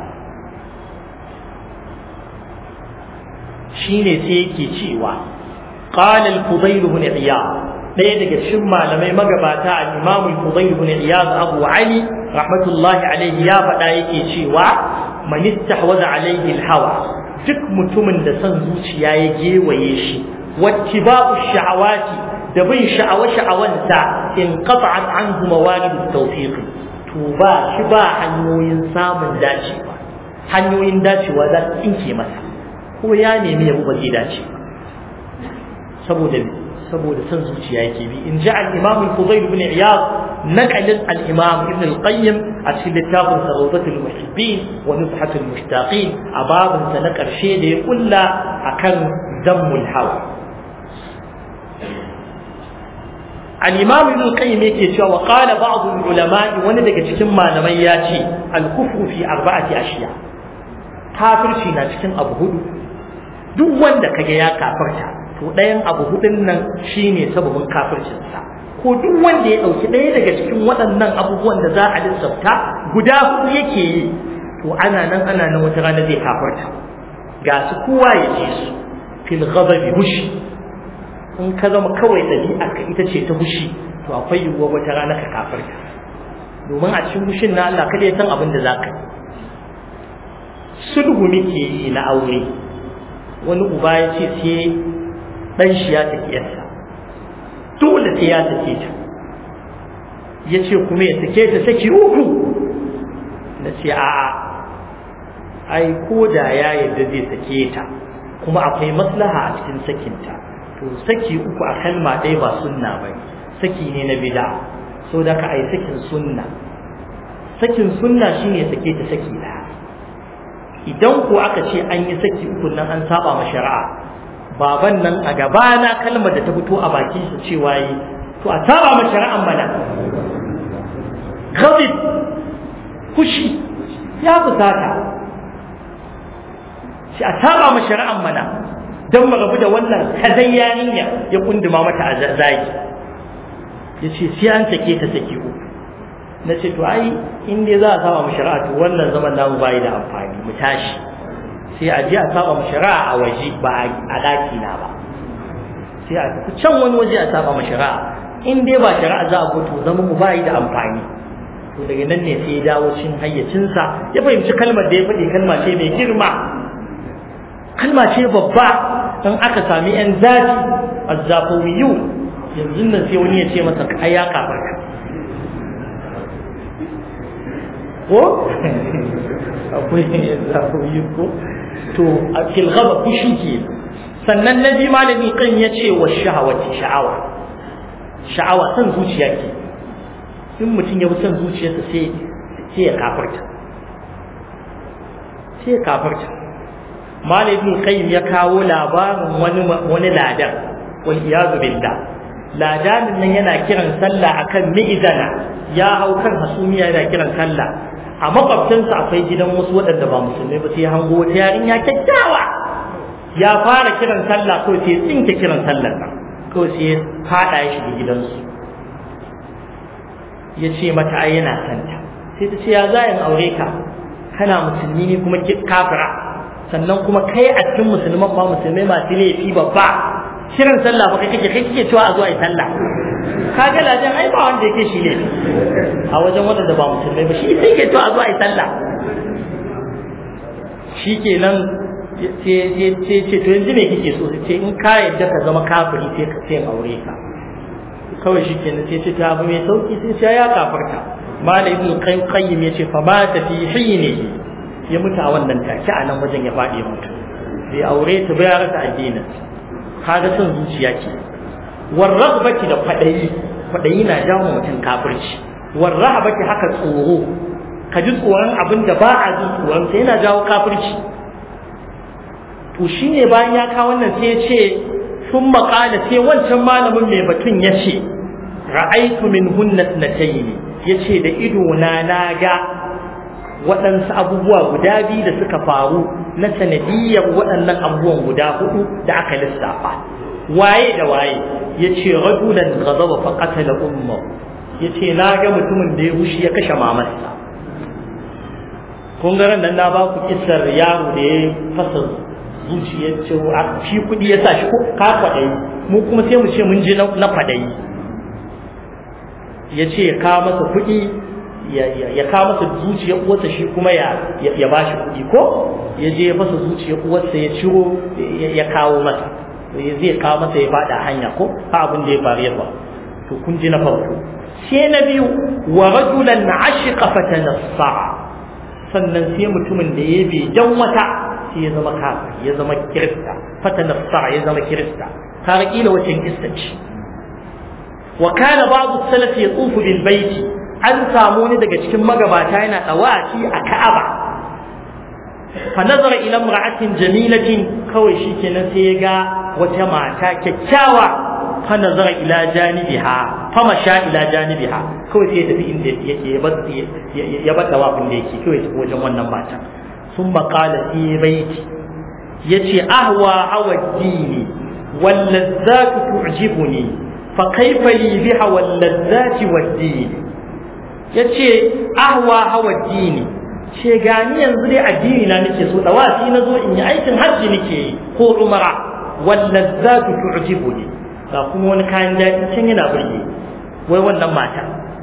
shine sai yake cewa qala al-fudayl ibn iyad ɗaya daga cikin malamai magabata al-imam al-fudayl ibn iyad abu ali rahmatullahi alayhi ya faɗa yake cewa man istahwaza alayhi al-hawa duk mutumin da son zuciya ya gewaye shi wattiba'u sha'awati da bin sha'awa sha'awanta in qata'at anhu mawalid at-tawfiq to ba shi ba hanyoyin samun dacewa hanyoyin dacewa za su tsinke masa ko ya nemi yabo ba zai dace saboda saboda san zuciya yake bi in ji al-imam al-fudayl ibn iyad naqalin al-imam ibn al-qayyim a cikin littafin rawdatul muhibbin wa nuzhatul mushtaqin a babin sa na karshe da ya kulla akan zammul hawa al-imam ibn al-qayyim yake cewa wa qala ba'd al-ulama wani daga cikin malamai ya ce al-kufru fi arba'ati ashiya kafirci na cikin abu hudu duk wanda kage ya kafarta to ɗayan abu hudun nan shine sababin kafircinsa ko duk wanda ya ɗauki ɗaya daga cikin waɗannan abubuwan da za a lissafta guda hudu yake yi to ana nan ana nan wata rana zai kafarta ga su kowa ya ji su fil ghadabi hushi in ka zama kawai ɗabi'ar ka ita ce ta hushi to akwai yiwuwar wata rana ka kafarta domin a cikin hushin na Allah kada ya san abin da za ka yi sulhu muke yi na aure wani uba ya ce sai ɗan shi ya tafi yarsa dole sai ya take ta ya ce kuma ya take ta saki uku na ce a'a ai ko da ya yadda zai sake ta kuma akwai maslaha a cikin sakinta to saki uku a kalma ɗaya ba sunna ba saki ne na bida so da ka ai sakin sunna sakin sunna shine sake ta saki ɗaya idan ko aka ce an yi saki uku nan an saba ma shari'a baban nan a gabana kalmar da ta fito a bakin shi cewa yi to a saba ma shari'an mana ghadib kushi ya fusata shi a saba ma shari'an mana don mu rabu da wannan kazan yarinya ya kunduma mata a zagi ya ce sai an sake ta saki uku na ce to ai in dai za a saba mu shari'a to wannan zaman namu bai da amfani mu tashi sai a je a saba mu shari'a a waje ba a daki na ba sai a tafi can wani waje a saba mu shari'a in dai ba shari'a za a to zaman mu bai da amfani to daga nan ne sai ya dawo cin hayyacinsa ya fahimci kalmar da ya faɗi kalma ce mai girma kalma ce babba in aka sami yan zafi azzafawiyu yanzu nan sai wani ya ce masa ai ya kafarka ko akwai zafoyi ko to a filgaba fushi ke sannan na bi malami kan ya ce wa sha'awati sha'awa sha'awa san zuciya ke in mutum ya fi son zuciyarsa sai sai ya kafarta sai ya kafarta malamin qayyim ya kawo labarin wani wani ladan wal iyadu billah ladanin nan yana kiran sallah akan mi'izana ya hau kan hasumiya yana kiran sallah a makwabcinsa akwai gidan wasu waɗanda ba musulmai ba sai ya hango wata yarinya kyakkyawa ya fara kiran sallah kawai sai ya tsinke kiran sallar nan kawai sai ya faɗa ya shiga gidansu ya ce mata ai yana santa sai ta ce ya za in aure ka kana musulmi ne kuma kafira sannan kuma kai a cikin musulman ma musulmai masu laifi babba kiran sallah ba kai kake kai kike cewa a zo a yi sallah kaga lajan ai ba wanda yake shi laifi a wajen wanda ba musulmai ba shi sai ke cewa a zo a yi sallah shi kenan sai ce to yanzu me kike so ce in ka yadda ka zama kafiri sai ka sai aure ka kawai shi kenan sai ce ta abu mai sauki sai ce ya kafarta mala ibn qayyim ya ce fa ma ta fi hini ya mutu a wannan take a nan wajen ya faɗi mutu bai aure ta ba ya rasa addinin kaga son zuciya ke warragbati da kwadayi kwadayi na jawo mutum kafirci warrahabati haka tsoro ka ji tsoron abin da ba a jin tsoron sai yana jawo kafirci to shine bayan ya kawo wannan sai ya ce sun maƙala sai wancan malamin mai batun ya ce ra'aitu min hunnat na ya ce da ido na na ga waɗansu abubuwa guda biyu da suka faru na sanadiyyar waɗannan abubuwan guda hudu da aka lissafa waye da waye ya ce rajulan ghadaba fa qatala umma ya ce na ga mutumin da ya hushi ya kashe mamarsa kun ga nan na ba ku kissar yaro da ya fasa zuciyar cewa shi kuɗi ya sa shi ko ka kwaɗayi mu kuma sai mu ce mun je na kwaɗayi ya ce ya kawo masa kuɗi ya kawo masa zuciyar uwarsa shi kuma ya ba shi kuɗi ko ya je ya fasa zuciyar uwarsa ya ciro ya kawo masa zai kawo masa ya faɗa hanya ko ha abin da ya faru ya faru to kun ji na farko sai na biyu wa rajulan ashiqa fatanassa sannan sai mutumin da ya bi dan wata sai ya zama kafir ya zama kirista fatanassa ya zama kirista har kila wacce kirista ce wa kana ba'd salaf yatufu bil baiti an samu wani daga cikin magabata yana dawaki a Ka'aba fa nazara ila imra'atin jamilatin kawai shikenan sai ya ga wata mata kyakkyawa fa nazara ila janibiha fa masha ila janibiha kawai sai ya tafi inda yake ya bar ya bar dawafin da yake kawai tafi wajen wannan mata sun maqala fi baiti yace ahwa hawa dini wal ladzatu tu'jibuni fa kaifa li biha wal ladzati wad dini yace ahwa hawa dini ce gani yanzu dai addini na nake so dawafi na zo in yi aikin hajji nake yi ko umara wannan za tu tu'jibu ne ga kuma wani kayan daɗi can yana burge wai wannan mata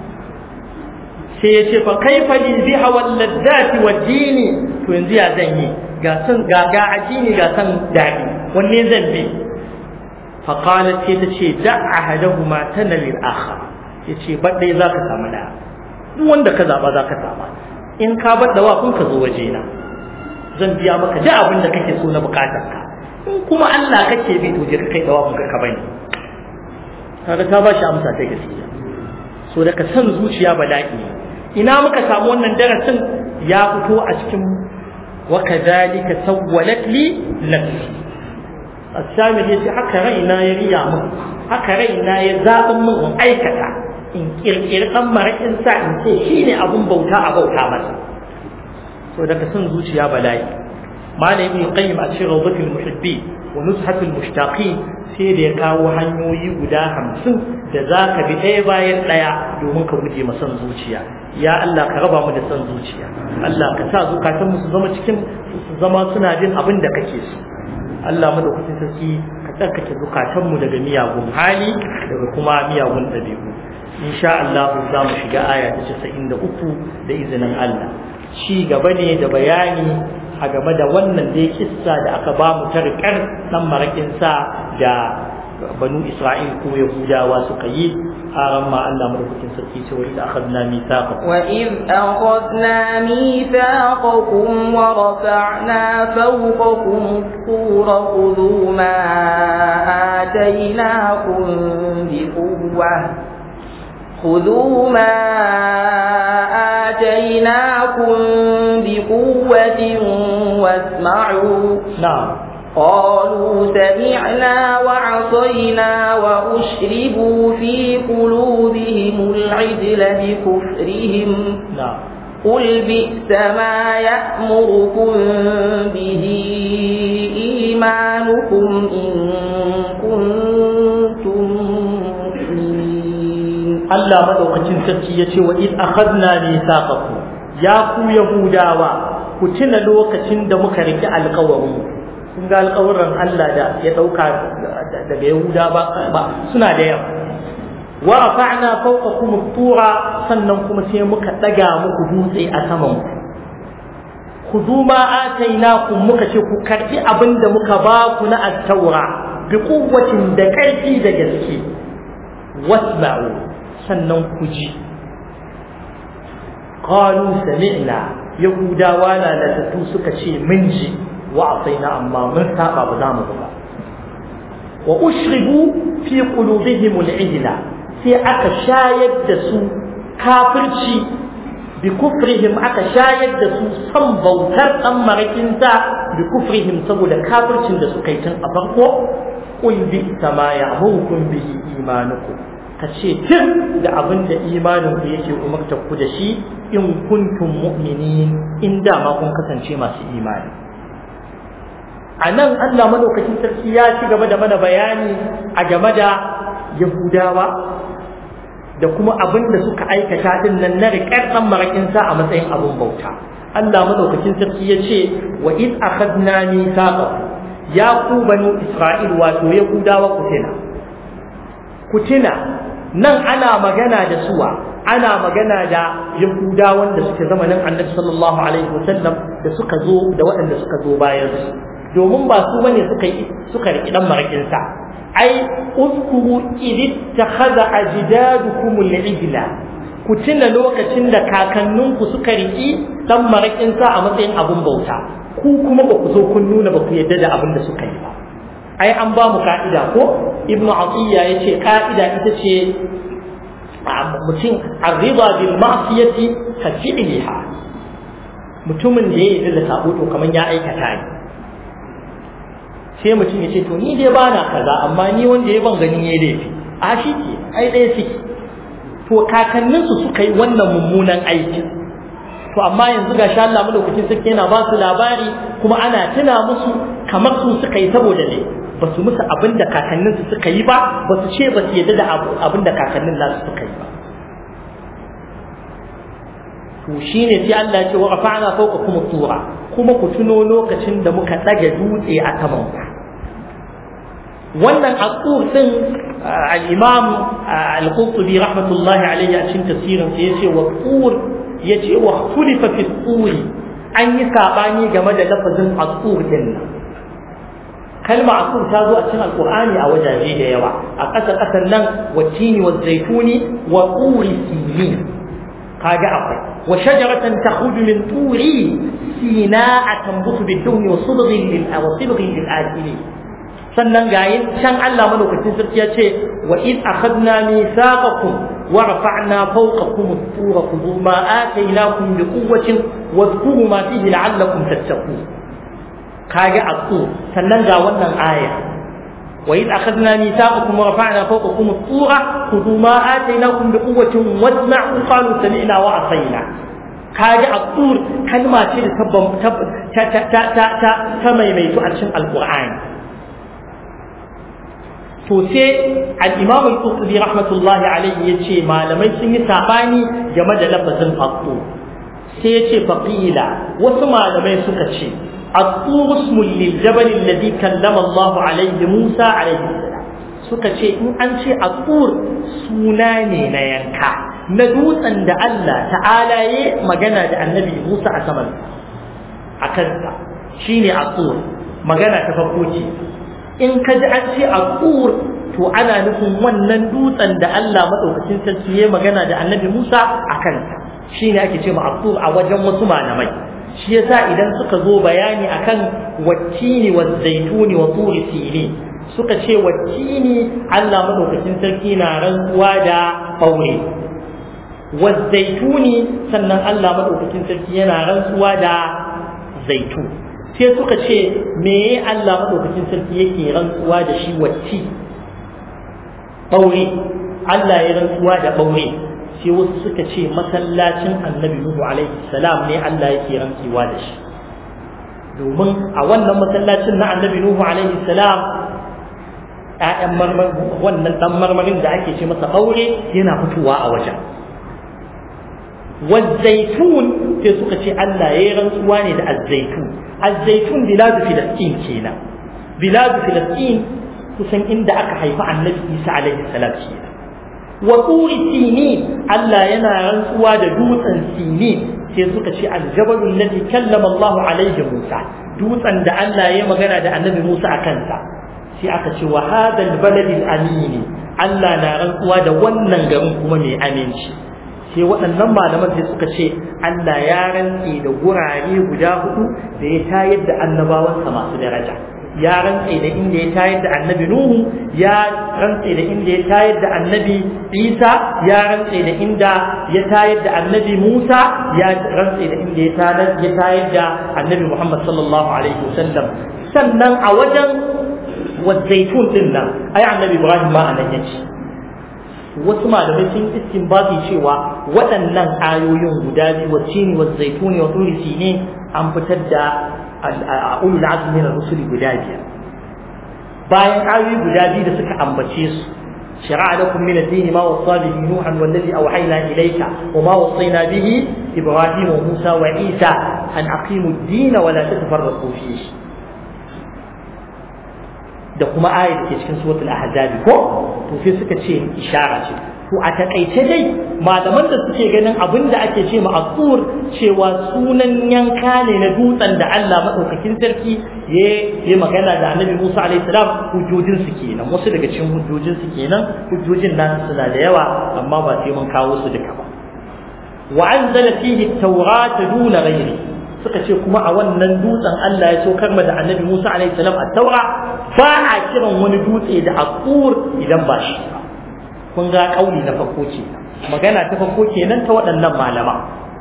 sai ya ce fa kaifa li biha wal ladzati wad dini to yanzu ya zan yi ga san ga ga addini ga san daɗi wanne zan bi fa qalat sai ta ce da ahadahuma tanal al akhar yace badai zaka samu da duk wanda ka zaba zaka samu in ka bar dawa kun ka zo waje na zan biya maka duk abin da kake so na bukatar ka in kuma Allah kake bi to je ka kai dawa kun ka bani kaga ta bashi amsa ta gaskiya so da ka san zuciya bala'i ina muka samu wannan darasin ya fito a cikin wa kadhalika sawwalat li nafsi as-sami yace haka raina ya riya mun haka raina ya zaɓin mun in aikata in kirkiri ɗan maraƙin sa in ce shi ne abun bauta a bauta masa so daga son zuciya bala'i malam ibn qayyim a cikin rawdatul muhibbi wa nuzhatul mushtaqin sai da ya kawo hanyoyi guda hamsin da za ka bi ɗaya bayan ɗaya domin ka guje ma son zuciya ya Allah ka raba mu da son zuciya Allah ka sa zukatan mu su zama cikin su zama suna jin abin da kake so Allah madaukakin sarki ka tsarkake zukatan mu daga miyagun hali daga kuma miyagun ɗabi'u insha Allah za mu shiga aya ta casa'in da uku da izinin Allah ci gaba ne da bayani a game da wannan da ya kissa da aka ba mu tarkar dan marakin sa da banu Isra'il ko Yahudawa suka yi a ma Allah madaukakin sarki ce wa idza akhadna mithaqakum wa id akhadna mithaqakum wa rafa'na fawqakum at-tura khudhu ma atainakum bi quwwah خذوا ما آتيناكم بقوة واسمعوا نعم قالوا سمعنا وعصينا وأشربوا في قلوبهم العجل بكفرهم نعم قل بئس ما يأمركم به إيمانكم إن كنتم مؤمنين Allah madaukakin sarki ya ce wa id akhadna mithaqakum ya ku yahudawa ku ku tuna lokacin da muka riki alƙawarin kun ga alƙawarin Allah da ya ɗauka daga Yahuda ba suna da yawa wa rafa'na fawqakum at-tura sannan kuma sai muka daga muku dutse a saman ku khudhu ma atainakum muka ce ku karbi abinda muka ba ku na at-taura bi quwwatin da karfi da gaske wasma'u sannan ku ji qalu sami'na yahudawa na da suka ce mun ji wa asaina amma mun saba ba za mu ba wa ushribu fi qulubihim al-ijla sai aka shayar da su kafirci bi kufrihim aka shayar da su san bautar dan marakin sa bi kufrihim saboda kafircin da suka yi tun a farko qul bi sama ya'murukum bihi imanukum ka ce tun da abin da imanin ku yake umarta ku da shi in kuntum mu'minin in da ma kun kasance masu imani a nan Allah madaukakin sarki ya ci gaba da mana bayani a game da Yahudawa da kuma abin da suka aikata din nan na riƙar ɗan maraƙinsa a matsayin abin bauta. Allah madaukakin sarki ya ce wa id akhadna mithaqa ya ku banu Isra'il wato Yahudawa ku tuna. Ku tuna nan ana magana da suwa ana magana da Yahudawan da suke zamanin Annabi sallallahu alaihi wasallam da suka zo da waɗanda suka zo bayan su. domin ba su bane suka yi suka riki dan marakin sa ai uzkuru idit takhadha ajdadukum al-ijla ku tuna lokacin da kakanninku suka riki dan marakin sa a matsayin abun bauta ku kuma ba ku zo kun nuna ba ku yadda da abin da suka yi ba ai an ba mu ka'ida ko ibnu atiya yace ka'ida ita ce mutum arriba bil ma'siyati ka fi'liha mutumin da ya yi da sabo to kamar ya aikata ne sai mutum ya ce to ni dai bana kaza amma ni wanda ya ban gani yayi laifi a shi ke ai ɗaya suke to kakanninsu suka yi wannan mummunan aiki to amma yanzu ga sha Allah madaukakin sarki yana ba su labari kuma ana tuna musu kamar su suka yi saboda ne ba su musu abin da kakanninsu suka yi ba ba su ce ba su yadda da abin da kakannin nasu suka yi ba to shine sai Allah ya ce wa rafa'na fawqakum tura kuma ku tuno lokacin da muka daga dutse a saman ku wannan aqur din al-imam al-qurtubi rahmatullahi alayhi a cikin tafsirin sa yace wa qur yace wa khulifa fi quri an yi sabani game da lafazin aqur din nan kalma aqur ta zo a cikin alqur'ani a wajaje da yawa a ƙasa ƙasan nan wa tini wa zaituni wa quri sinin kaga akwai wa shajaratan takhruju min turi sina'a tanbutu bid-dawni wa sidghin lil wa sidghin lil akili sannan gayin can Allah madaukakin sarki ya ce wa id akhadna mithaqakum wa rafa'na fawqakum at-tura khudhu ma ataynakum bi quwwatin wadhkuru ma fihi la'allakum tattaqun kage aqu sannan ga wannan aya wa id akhadna mithaqakum wa rafa'na fawqakum at-tura khudhu ma ataynakum bi quwwatin wasma'u qalu sami'na wa asayna kage aqu kalma ce da ta ta ta ta ta maimaitu a cikin alqur'ani to sai al-imam al-qurtubi rahmatullahi alayhi yace malamai sun yi sabani game da lafazin aqu sai yace faqila wasu malamai suka ce aqu ismul lil jabal alladhi kallama Allah alayhi Musa alayhi salam suka ce in an ce aqur suna ne na yanka na dutsen da Allah ta'ala ya magana da annabi Musa a saman a kansa shine aqur magana ta farko ce in ka ji an ce a to ana nufin wannan dutsen da Allah maɗaukacin sarki ya magana da annabi Musa a kansa shi ne ake ce ma a wajen wasu malamai shi yasa idan suka zo bayani akan wattini wa zaituni wa turi sini suka ce wattini Allah maɗaukacin sarki na rantsuwa da ɓaure wa zaituni sannan Allah maɗaukacin sarki yana rantsuwa da zaitun sai suka ce me Allah madaukakin sarki yake rantsuwa da shi wacce ɓaure Allah ya rantsuwa da ɓaure sai wasu suka ce masallacin annabi Nuhu alaihi salam ne Allah yake rantsuwa da shi domin a wannan masallacin na annabi Nuhu alaihi salam ƴaƴan marmar wannan dan marmarin da ake ce masa ɓaure yana fitowa a wajen والزيتون sai suka ce Allah ya yi rantsuwa ne da azzaitun azzaitun biladu filastin kenan biladu filastin kusan inda aka haifi annabi isa alaihi salam kenan wa turi sinin Allah yana rantsuwa da dutsen sinin sai suka ce aljabalul ladhi kallama Allah alaihi Musa dutsen da Allah ya magana da annabi Musa a kansa sai aka ce wa hadal baladil amini Allah na rantsuwa da wannan garin kuma mai aminci sai waɗannan malaman sai suka ce Allah ya rantse da gurare guda hudu da ya tayar da annabawansa masu daraja ya rantse da inda ya tayar da annabi Nuhu ya rantse da inda ya tayar da annabi Isa ya rantse da inda ya tayar da annabi Musa ya rantse da inda ya tayar da annabi Muhammad sallallahu alaihi wasallam sannan a wajen wazaitun din nan ai annabi Ibrahim ma anan yace wasu malamai sun istinbati cewa waɗannan ayoyin guda biyu wacce ne wazaitun wa turi ne an fitar da ulul azmi na rusuli guda biyar bayan ayoyi guda biyu da suka ambace su شرع لكم من الدين ما وصى به نوحا والذي اوحينا اليك وما وصينا به ابراهيم وموسى وعيسى ان اقيموا الدين ولا تتفرقوا فيه da kuma ayat da ke cikin suratul ahzab ko to sai suka ce ishara ce to a takaice dai malaman da suke ganin abin da ake ce ma asur cewa sunan yanka ne na dutsen da Allah madaukakin sarki ya yi magana da Annabi Musa alaihi salam hujjojin su kenan wasu daga cikin hujjojin su kenan hujjojin nan suna da yawa amma ba sai mun kawo su duka ba wa anzala fihi at-taurata duna ghairi suka ce kuma a wannan dutsen Allah ya saukar ma da Annabi Musa alaihi salam at-taura ba a kiran wani dutse da aqur idan ba shi ba kun ga kauli na farko ce magana ta farko kenan ta waɗannan malama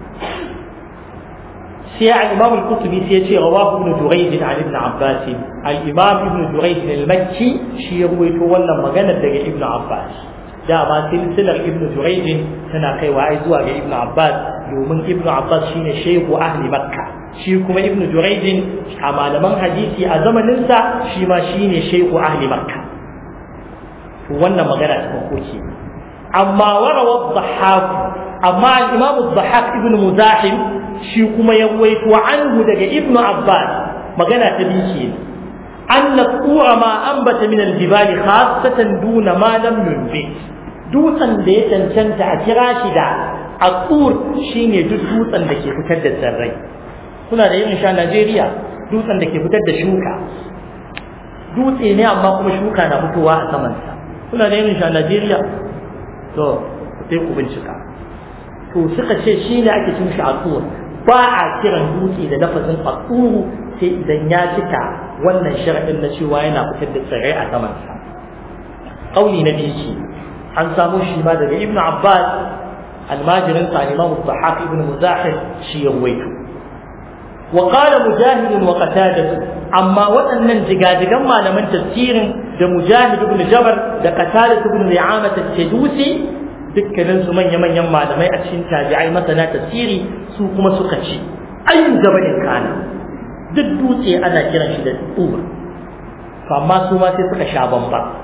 sai al-Imam al-Qurtubi sai ya ce rawahu ibn Jurayj an ibn Abbas al-Imam ibn Jurayj al-Makki shi ya ruwaito wannan magana daga ibn Abbas dama silsilar ibn Jurayj tana kaiwa ai zuwa ga ibn Abbas domin ibn Abbas shine shehu ahli Makka shi kuma ibn Jurayj a malaman hadisi a zamaninsa shi ma shine shehu ahli Makka wannan magana ta farko ce amma warawa dhahhak amma al-imam dhahhak ibn muzahim shi kuma ya waito anhu daga ibn abbas magana ta biyu ce أن الطور ما أنبت من الجبال خاصة دون ما لم ينبت dutsen da ya cancanta a kira shi da aqur shine duk dutsen da ke fitar da tsirrai kuna da irin sha Najeriya dutsen da ke fitar da shuka dutse ne amma kuma shuka na fitowa a samansa kuna da irin sha Najeriya to sai ku bincika to suka ce shi ne ake cin shi aqur ba a kiran dutse da lafazin aquru sai idan ya cika wannan sharadin na cewa yana fitar da tsirrai a samansa kauli na biyu an samu shi ma daga ibnu abbas almajirin sa imam dhahak ibn muzahid shi ya waito wa qala mujahid wa qatadah amma waɗannan jigajigan malaman tafsirin da mujahid ibn jabar da qatadah ibn ri'amah at-tadusi dukkanin su manya manyan malamai a cikin tabi'ai masana tafsiri su kuma suka ce ayyun jabalin kana duk dutse ana kiran shi da tsura amma su ma sai suka sha bamba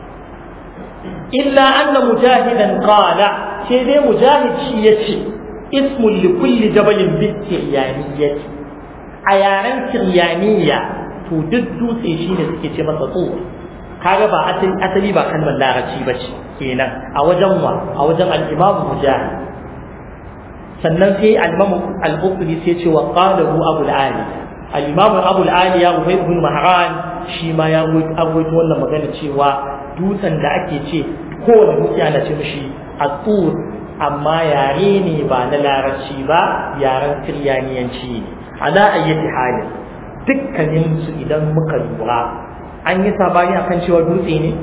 إلا أن مجاهدا قال شيء مجاهد شيء اسم لكل جبل بالسريانية أيانا سريانية تددو سيشين سكيتي متطور kaga ba asali ba kalmar larabci ba ce kenan a wajen wa a wajen al-imam mujahid sannan sai al-imam al-bukhari sai ce wa qalahu abu al-ali al-imam abu al-ali ya ubay ibn mahran shi ma ya rawaito wannan magana cewa dutsen da ake ce kowane dutse ana ce mishi atur amma yare ne ba na larabci ba yaren kiryaniyanci ne ala ayyati halin dukkanin su idan muka lura an yi sabani akan cewa dutse ne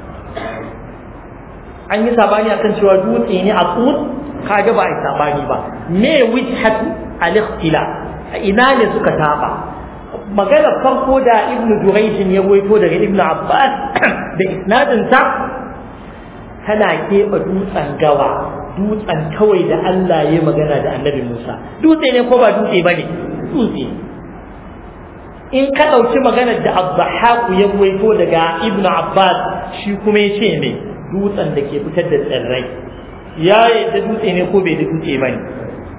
an yi sabani akan cewa dutse ne atur kaga ba a yi sabani ba me wijhatu al-ikhtila ina ne suka saba magana farko da ibnu durayjin ya goyito daga ibnu abbas da isnadin sa tana keɓe dutsen gawa dutsen kawai da Allah ya magana da annabi Musa dutse ne ko ba dutse bane dutse in ka ɗauki maganar da Abdahaq ya goyito daga ibnu abbas shi kuma ya ce ne dutsen da ke fitar da tsirrai ya yadda dutse ne ko bai da dutse bane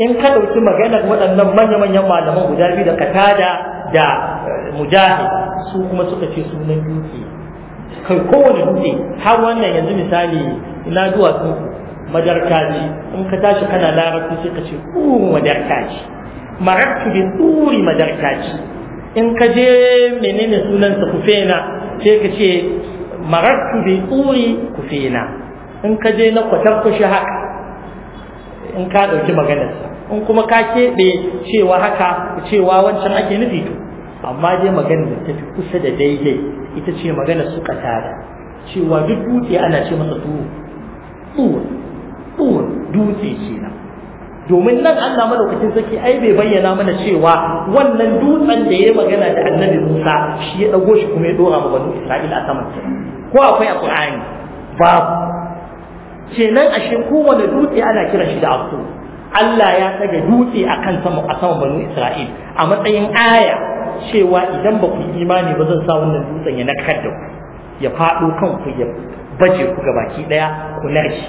in ka ɗauki maganar waɗannan manya-manyan malaman guda biyu da katada da mujahid su kuma suka ce sunan dutse kai kowane dutse har wannan yanzu misali ina duwatsu madarkaji in ka tashi kana larabci sai ka ce ƙuru madarkaji maraktu bin ɗuri madarkaji in ka je menene sunansa kufena sai ka ce maraktu bin ɗuri kufena in ka je na kwatankushi haka in ka ɗauki maganarsa in kuma ka keɓe cewa haka cewa wancan ake nufi to amma dai maganar da ta fi kusa da daidai ita ce maganar su tada cewa duk dutse ana ce masa tuwo tuwo tuwo dutse kenan domin nan Allah madaukakin sarki ai bai bayyana mana cewa wannan dutsen da ya magana da annabi Musa shi ya dago shi kuma ya dora ma banu Isra'ila a saman ko akwai a Qur'ani babu kenan ashe kowane dutse ana kiran shi da aku Allah ya daga dutse akan sama a saman banu Isra'il a matsayin aya cewa idan ba ku yi imani ba zan sa wannan dutsen ya nakar da ku ya faɗo kanku ya baje ku ga baki ɗaya ku narki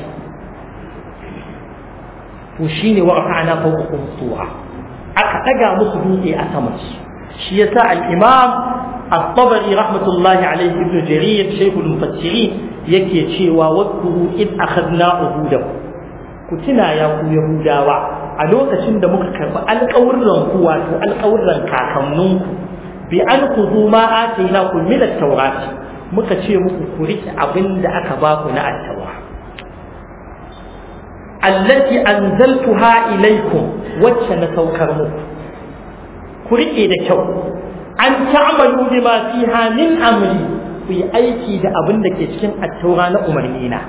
to shine wa rafa'na fawqakum tura aka daga musu dutse a saman su shi yasa al-imam at-tabari rahmatullahi alayhi ibn jarir shaykh al-mufassirin yake cewa wadkuru id akhadna uhudakum ku tuna ya ku yahudawa a lokacin da muka karɓi alƙawurran ku wato alƙawurran kakanninku bi an ku zo ma atina ku min at-taurati muka ce muku ku rike abin da aka ba ku na at-taura allati anzaltuha ilaykum wacce na saukar muku ku rike da kyau an ta'malu bima fiha min amri ku yi aiki da abin da ke cikin at-taura na umarni na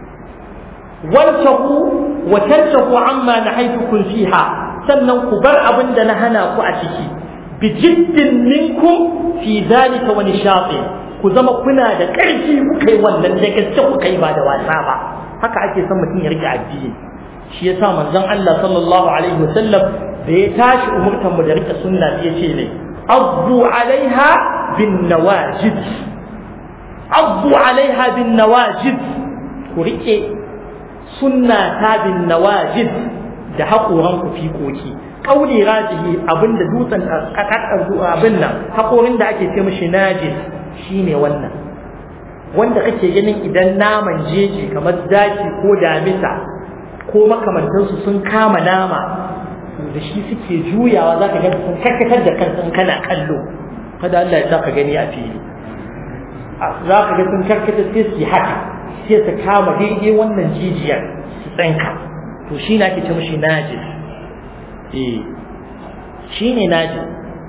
wantaku wa tantaku amma nahaytukum fiha sannan ku bar abin da na hana ku a ciki bi jiddin minkum fi zalika wa nishatin ku zama kuna da ƙarfi kuka yi wannan da gaske kuka yi ba da wasa ba haka ake son mutum ya rike addini shi yasa manzon Allah sallallahu alaihi wasallam da ya tashi umurtan mu da rike sunna sai ya ce ne addu alaiha bin nawajid addu alaiha bin nawajid ku rike sunna ta bin nawajid da haƙoran ku fikoki kauli rajihi abinda dutsen abin nan haƙorin da ake ce mishi najis shine wannan wanda kake ganin idan naman jeji kamar zaki ko damisa ko makamantansu sun kama nama da shi suke juyawa za ka gani sun karkatar da kansu in kana kallo kada Allah ya sa ka gani a fili za ka ga sun karkatar sai su yi haka sai su kama daidai wannan jijiyar su tsanka to shi na ke ce mashi najis eh shi ne najis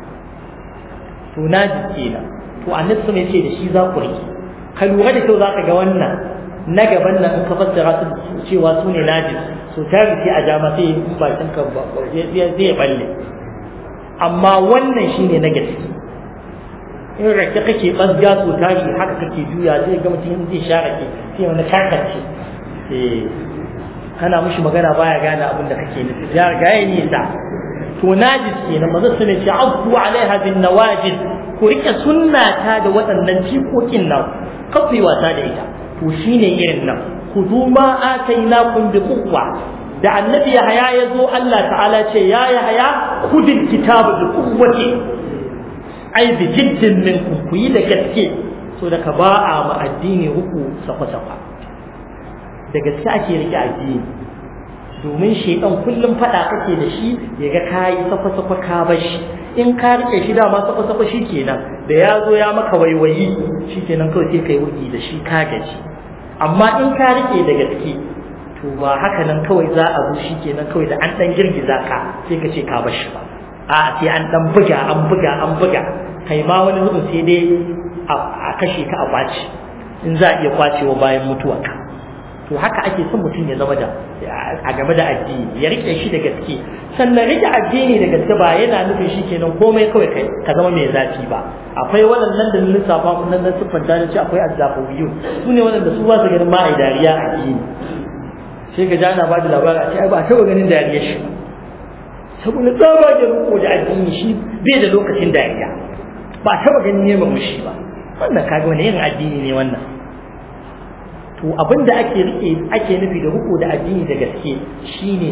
to najis kenan to annabi sun ce da shi za ku rike ka lura da kyau za ka ga wannan na gaban nan in ka fassara su cewa su ne najis so ta rufe a jama sai in bakin ka zai balle amma wannan shine na gaske in rake kake ɓazga so tashi haka kake juya zai ga mutum zai sha rake sai wani karkace eh kana mushi magana baya gane abin da kake nufi ya riga ya nisa to najis kenan manzo sun ce abu alaiha bin nawajid ku rike sunna ta da waɗannan jikokin nan kafi wasa da ita to shine irin nan khudhu ma atainakum bi quwwa da annabi yahaya ya zo Allah ta'ala ce ya yahaya khudil kitaba bi quwwati ai bi jiddin minkum ku yi da gaske so da ka ba a ma addini uku sakwa-sakwa da gaske ake rike addini domin shaidan kullum fada kake da shi ya ga kayi sakwa-sakwa ka bar shi in ka rike shi dama sakwa-sakwa shi kenan da ya zo ya maka waiwayi shi kenan kawai sai kai wuki da shi ka gaji amma in ka rike da gaske to ba haka nan kawai za a zo shi kenan kawai da an dan girgiza ka sai ka ce ka bar shi ba a sai an dan buga an buga an buga kai ma wani zubin sai dai a kashe ka a kwaci in za a iya kwacewa bayan mutuwa ka to haka ake son mutum ya zama da a game da addini ya rike shi da gaske sannan rike addini da gaske ba yana nufin shi kenan komai kawai kai ka zama mai zafi ba akwai waɗannan da lissafa mun nan siffanta da ce akwai azzafawiyun su ne waɗanda su ba su ganin ma a dariya a addini sai ka ji ana ba da labarin a ce ai ba taɓa ganin dariyar shi saboda tsabagen riko da addini shi bai da lokacin dariya ba taɓa ganin neman mushi ba wannan kaga wani irin addini ne wannan to abin da ake rike ake nufi da riko da addini da gaske shine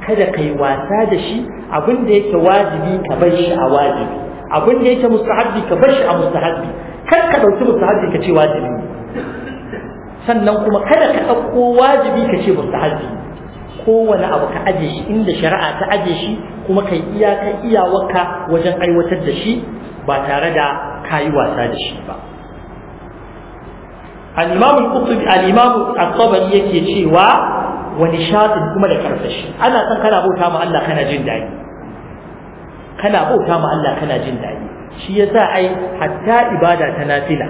kada kai wasa da shi abin da yake wajibi ka bar shi a wajibi abin da yake mustahabbi ka bar shi a mustahabbi kar ka dauki mustahabbi ka ce wajibi sannan kuma kada ka dauko wajibi ka ce mustahabbi kowane abu ka aje shi inda shari'a ta aje shi kuma kai iyaka iyawarka wajen aiwatar da shi ba tare da kayi wasa da shi ba al-imam al-qurtubi al-imam at-tabari yake cewa wa nishadin kuma da karfashi ana san kana bauta ma Allah kana jin dadi kana bauta ma Allah kana jin dadi shi yasa ai hatta ibada ta nafila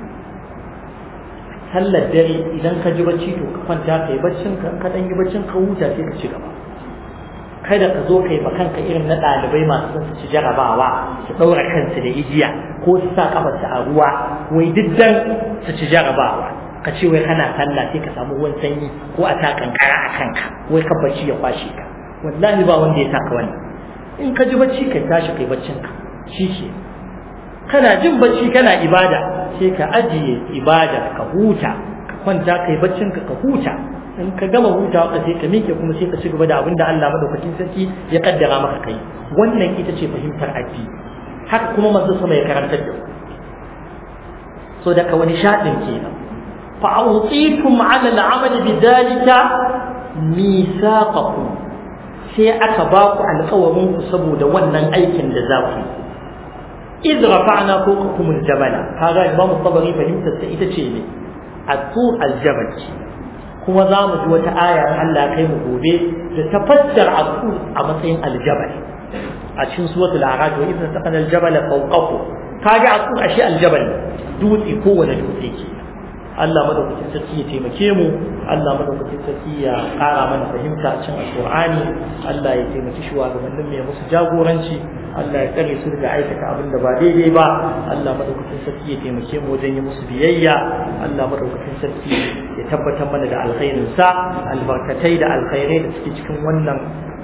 sallar dare idan ka ji bacci to ka kwanta kai baccin ka ka dan yi baccin ka huta sai ka ci gaba kada ka zo kai ba kanka irin na ɗalibai masu son su ci jarabawa su ɗaura kansu da igiya ko su sa kafarsu a ruwa wai diddan su ci jarabawa ka ce wai kana sallah sai ka samu ruwan sanyi ko a sa kankara a kanka wai ka bacci ya kwashe ka wallahi ba wanda ya saka wannan in ka ji bacci kai tashi kai baccin ka shi ke kana jin bacci kana ibada sai ka ajiye ibada ka huta ka kwanta kai baccin ka ka huta in ka gama hutawa ka sai ka miƙe kuma sai ka ci gaba da abin da Allah madaukakin sarki ya kaddara maka kai wannan ita ce fahimtar addini haka kuma manzo sama ya karantar da so daga wani shaɗin kenan fa awtitum ala al'amal bidalika misaqakum sai aka ba ku alƙawarin ku saboda wannan aikin da za ku إذ رفعنا فوقكم الجبل هذا إمام الطبري فهمت ita ce ne الطور الجبل kuma za mu ji wata aya Allah kai mu gobe da tafassar aqul a matsayin aljabal a cikin suratul a'raf wa idza taqana aljabal fawqahu kaga aqul ashe aljabal dutse kowane dutse ke Allah madaukakin sarki ya taimake mu Allah madaukakin sarki ya ƙara mana fahimta a cikin alqur'ani Allah ya taimaki shugabannin mai musu jagoranci Allah ya tsare su daga aikata abin da ba daidai ba Allah madaukakin sarki ya taimake mu wajen yi musu biyayya Allah madaukakin sarki ya tabbatar mana da alkhairin sa albarkatai da alkhairai da suke cikin wannan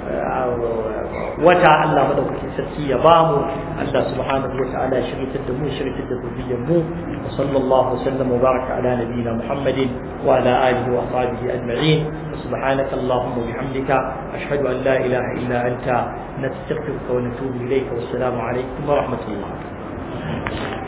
wata Allah madaukakin sarki ya ba mu Allah subhanahu wa ta'ala shiritar da mu shiritar da zuriyar mu wa sallallahu wa sallam wa baraka ala nabiyyina Muhammadin wa ala alihi wa ashabihi ajma'in subhanaka allahumma wa bihamdika ashhadu an la ilaha illa anta nastaghfiruka wa natubu ilayka wassalamu alaikum wa rahmatullah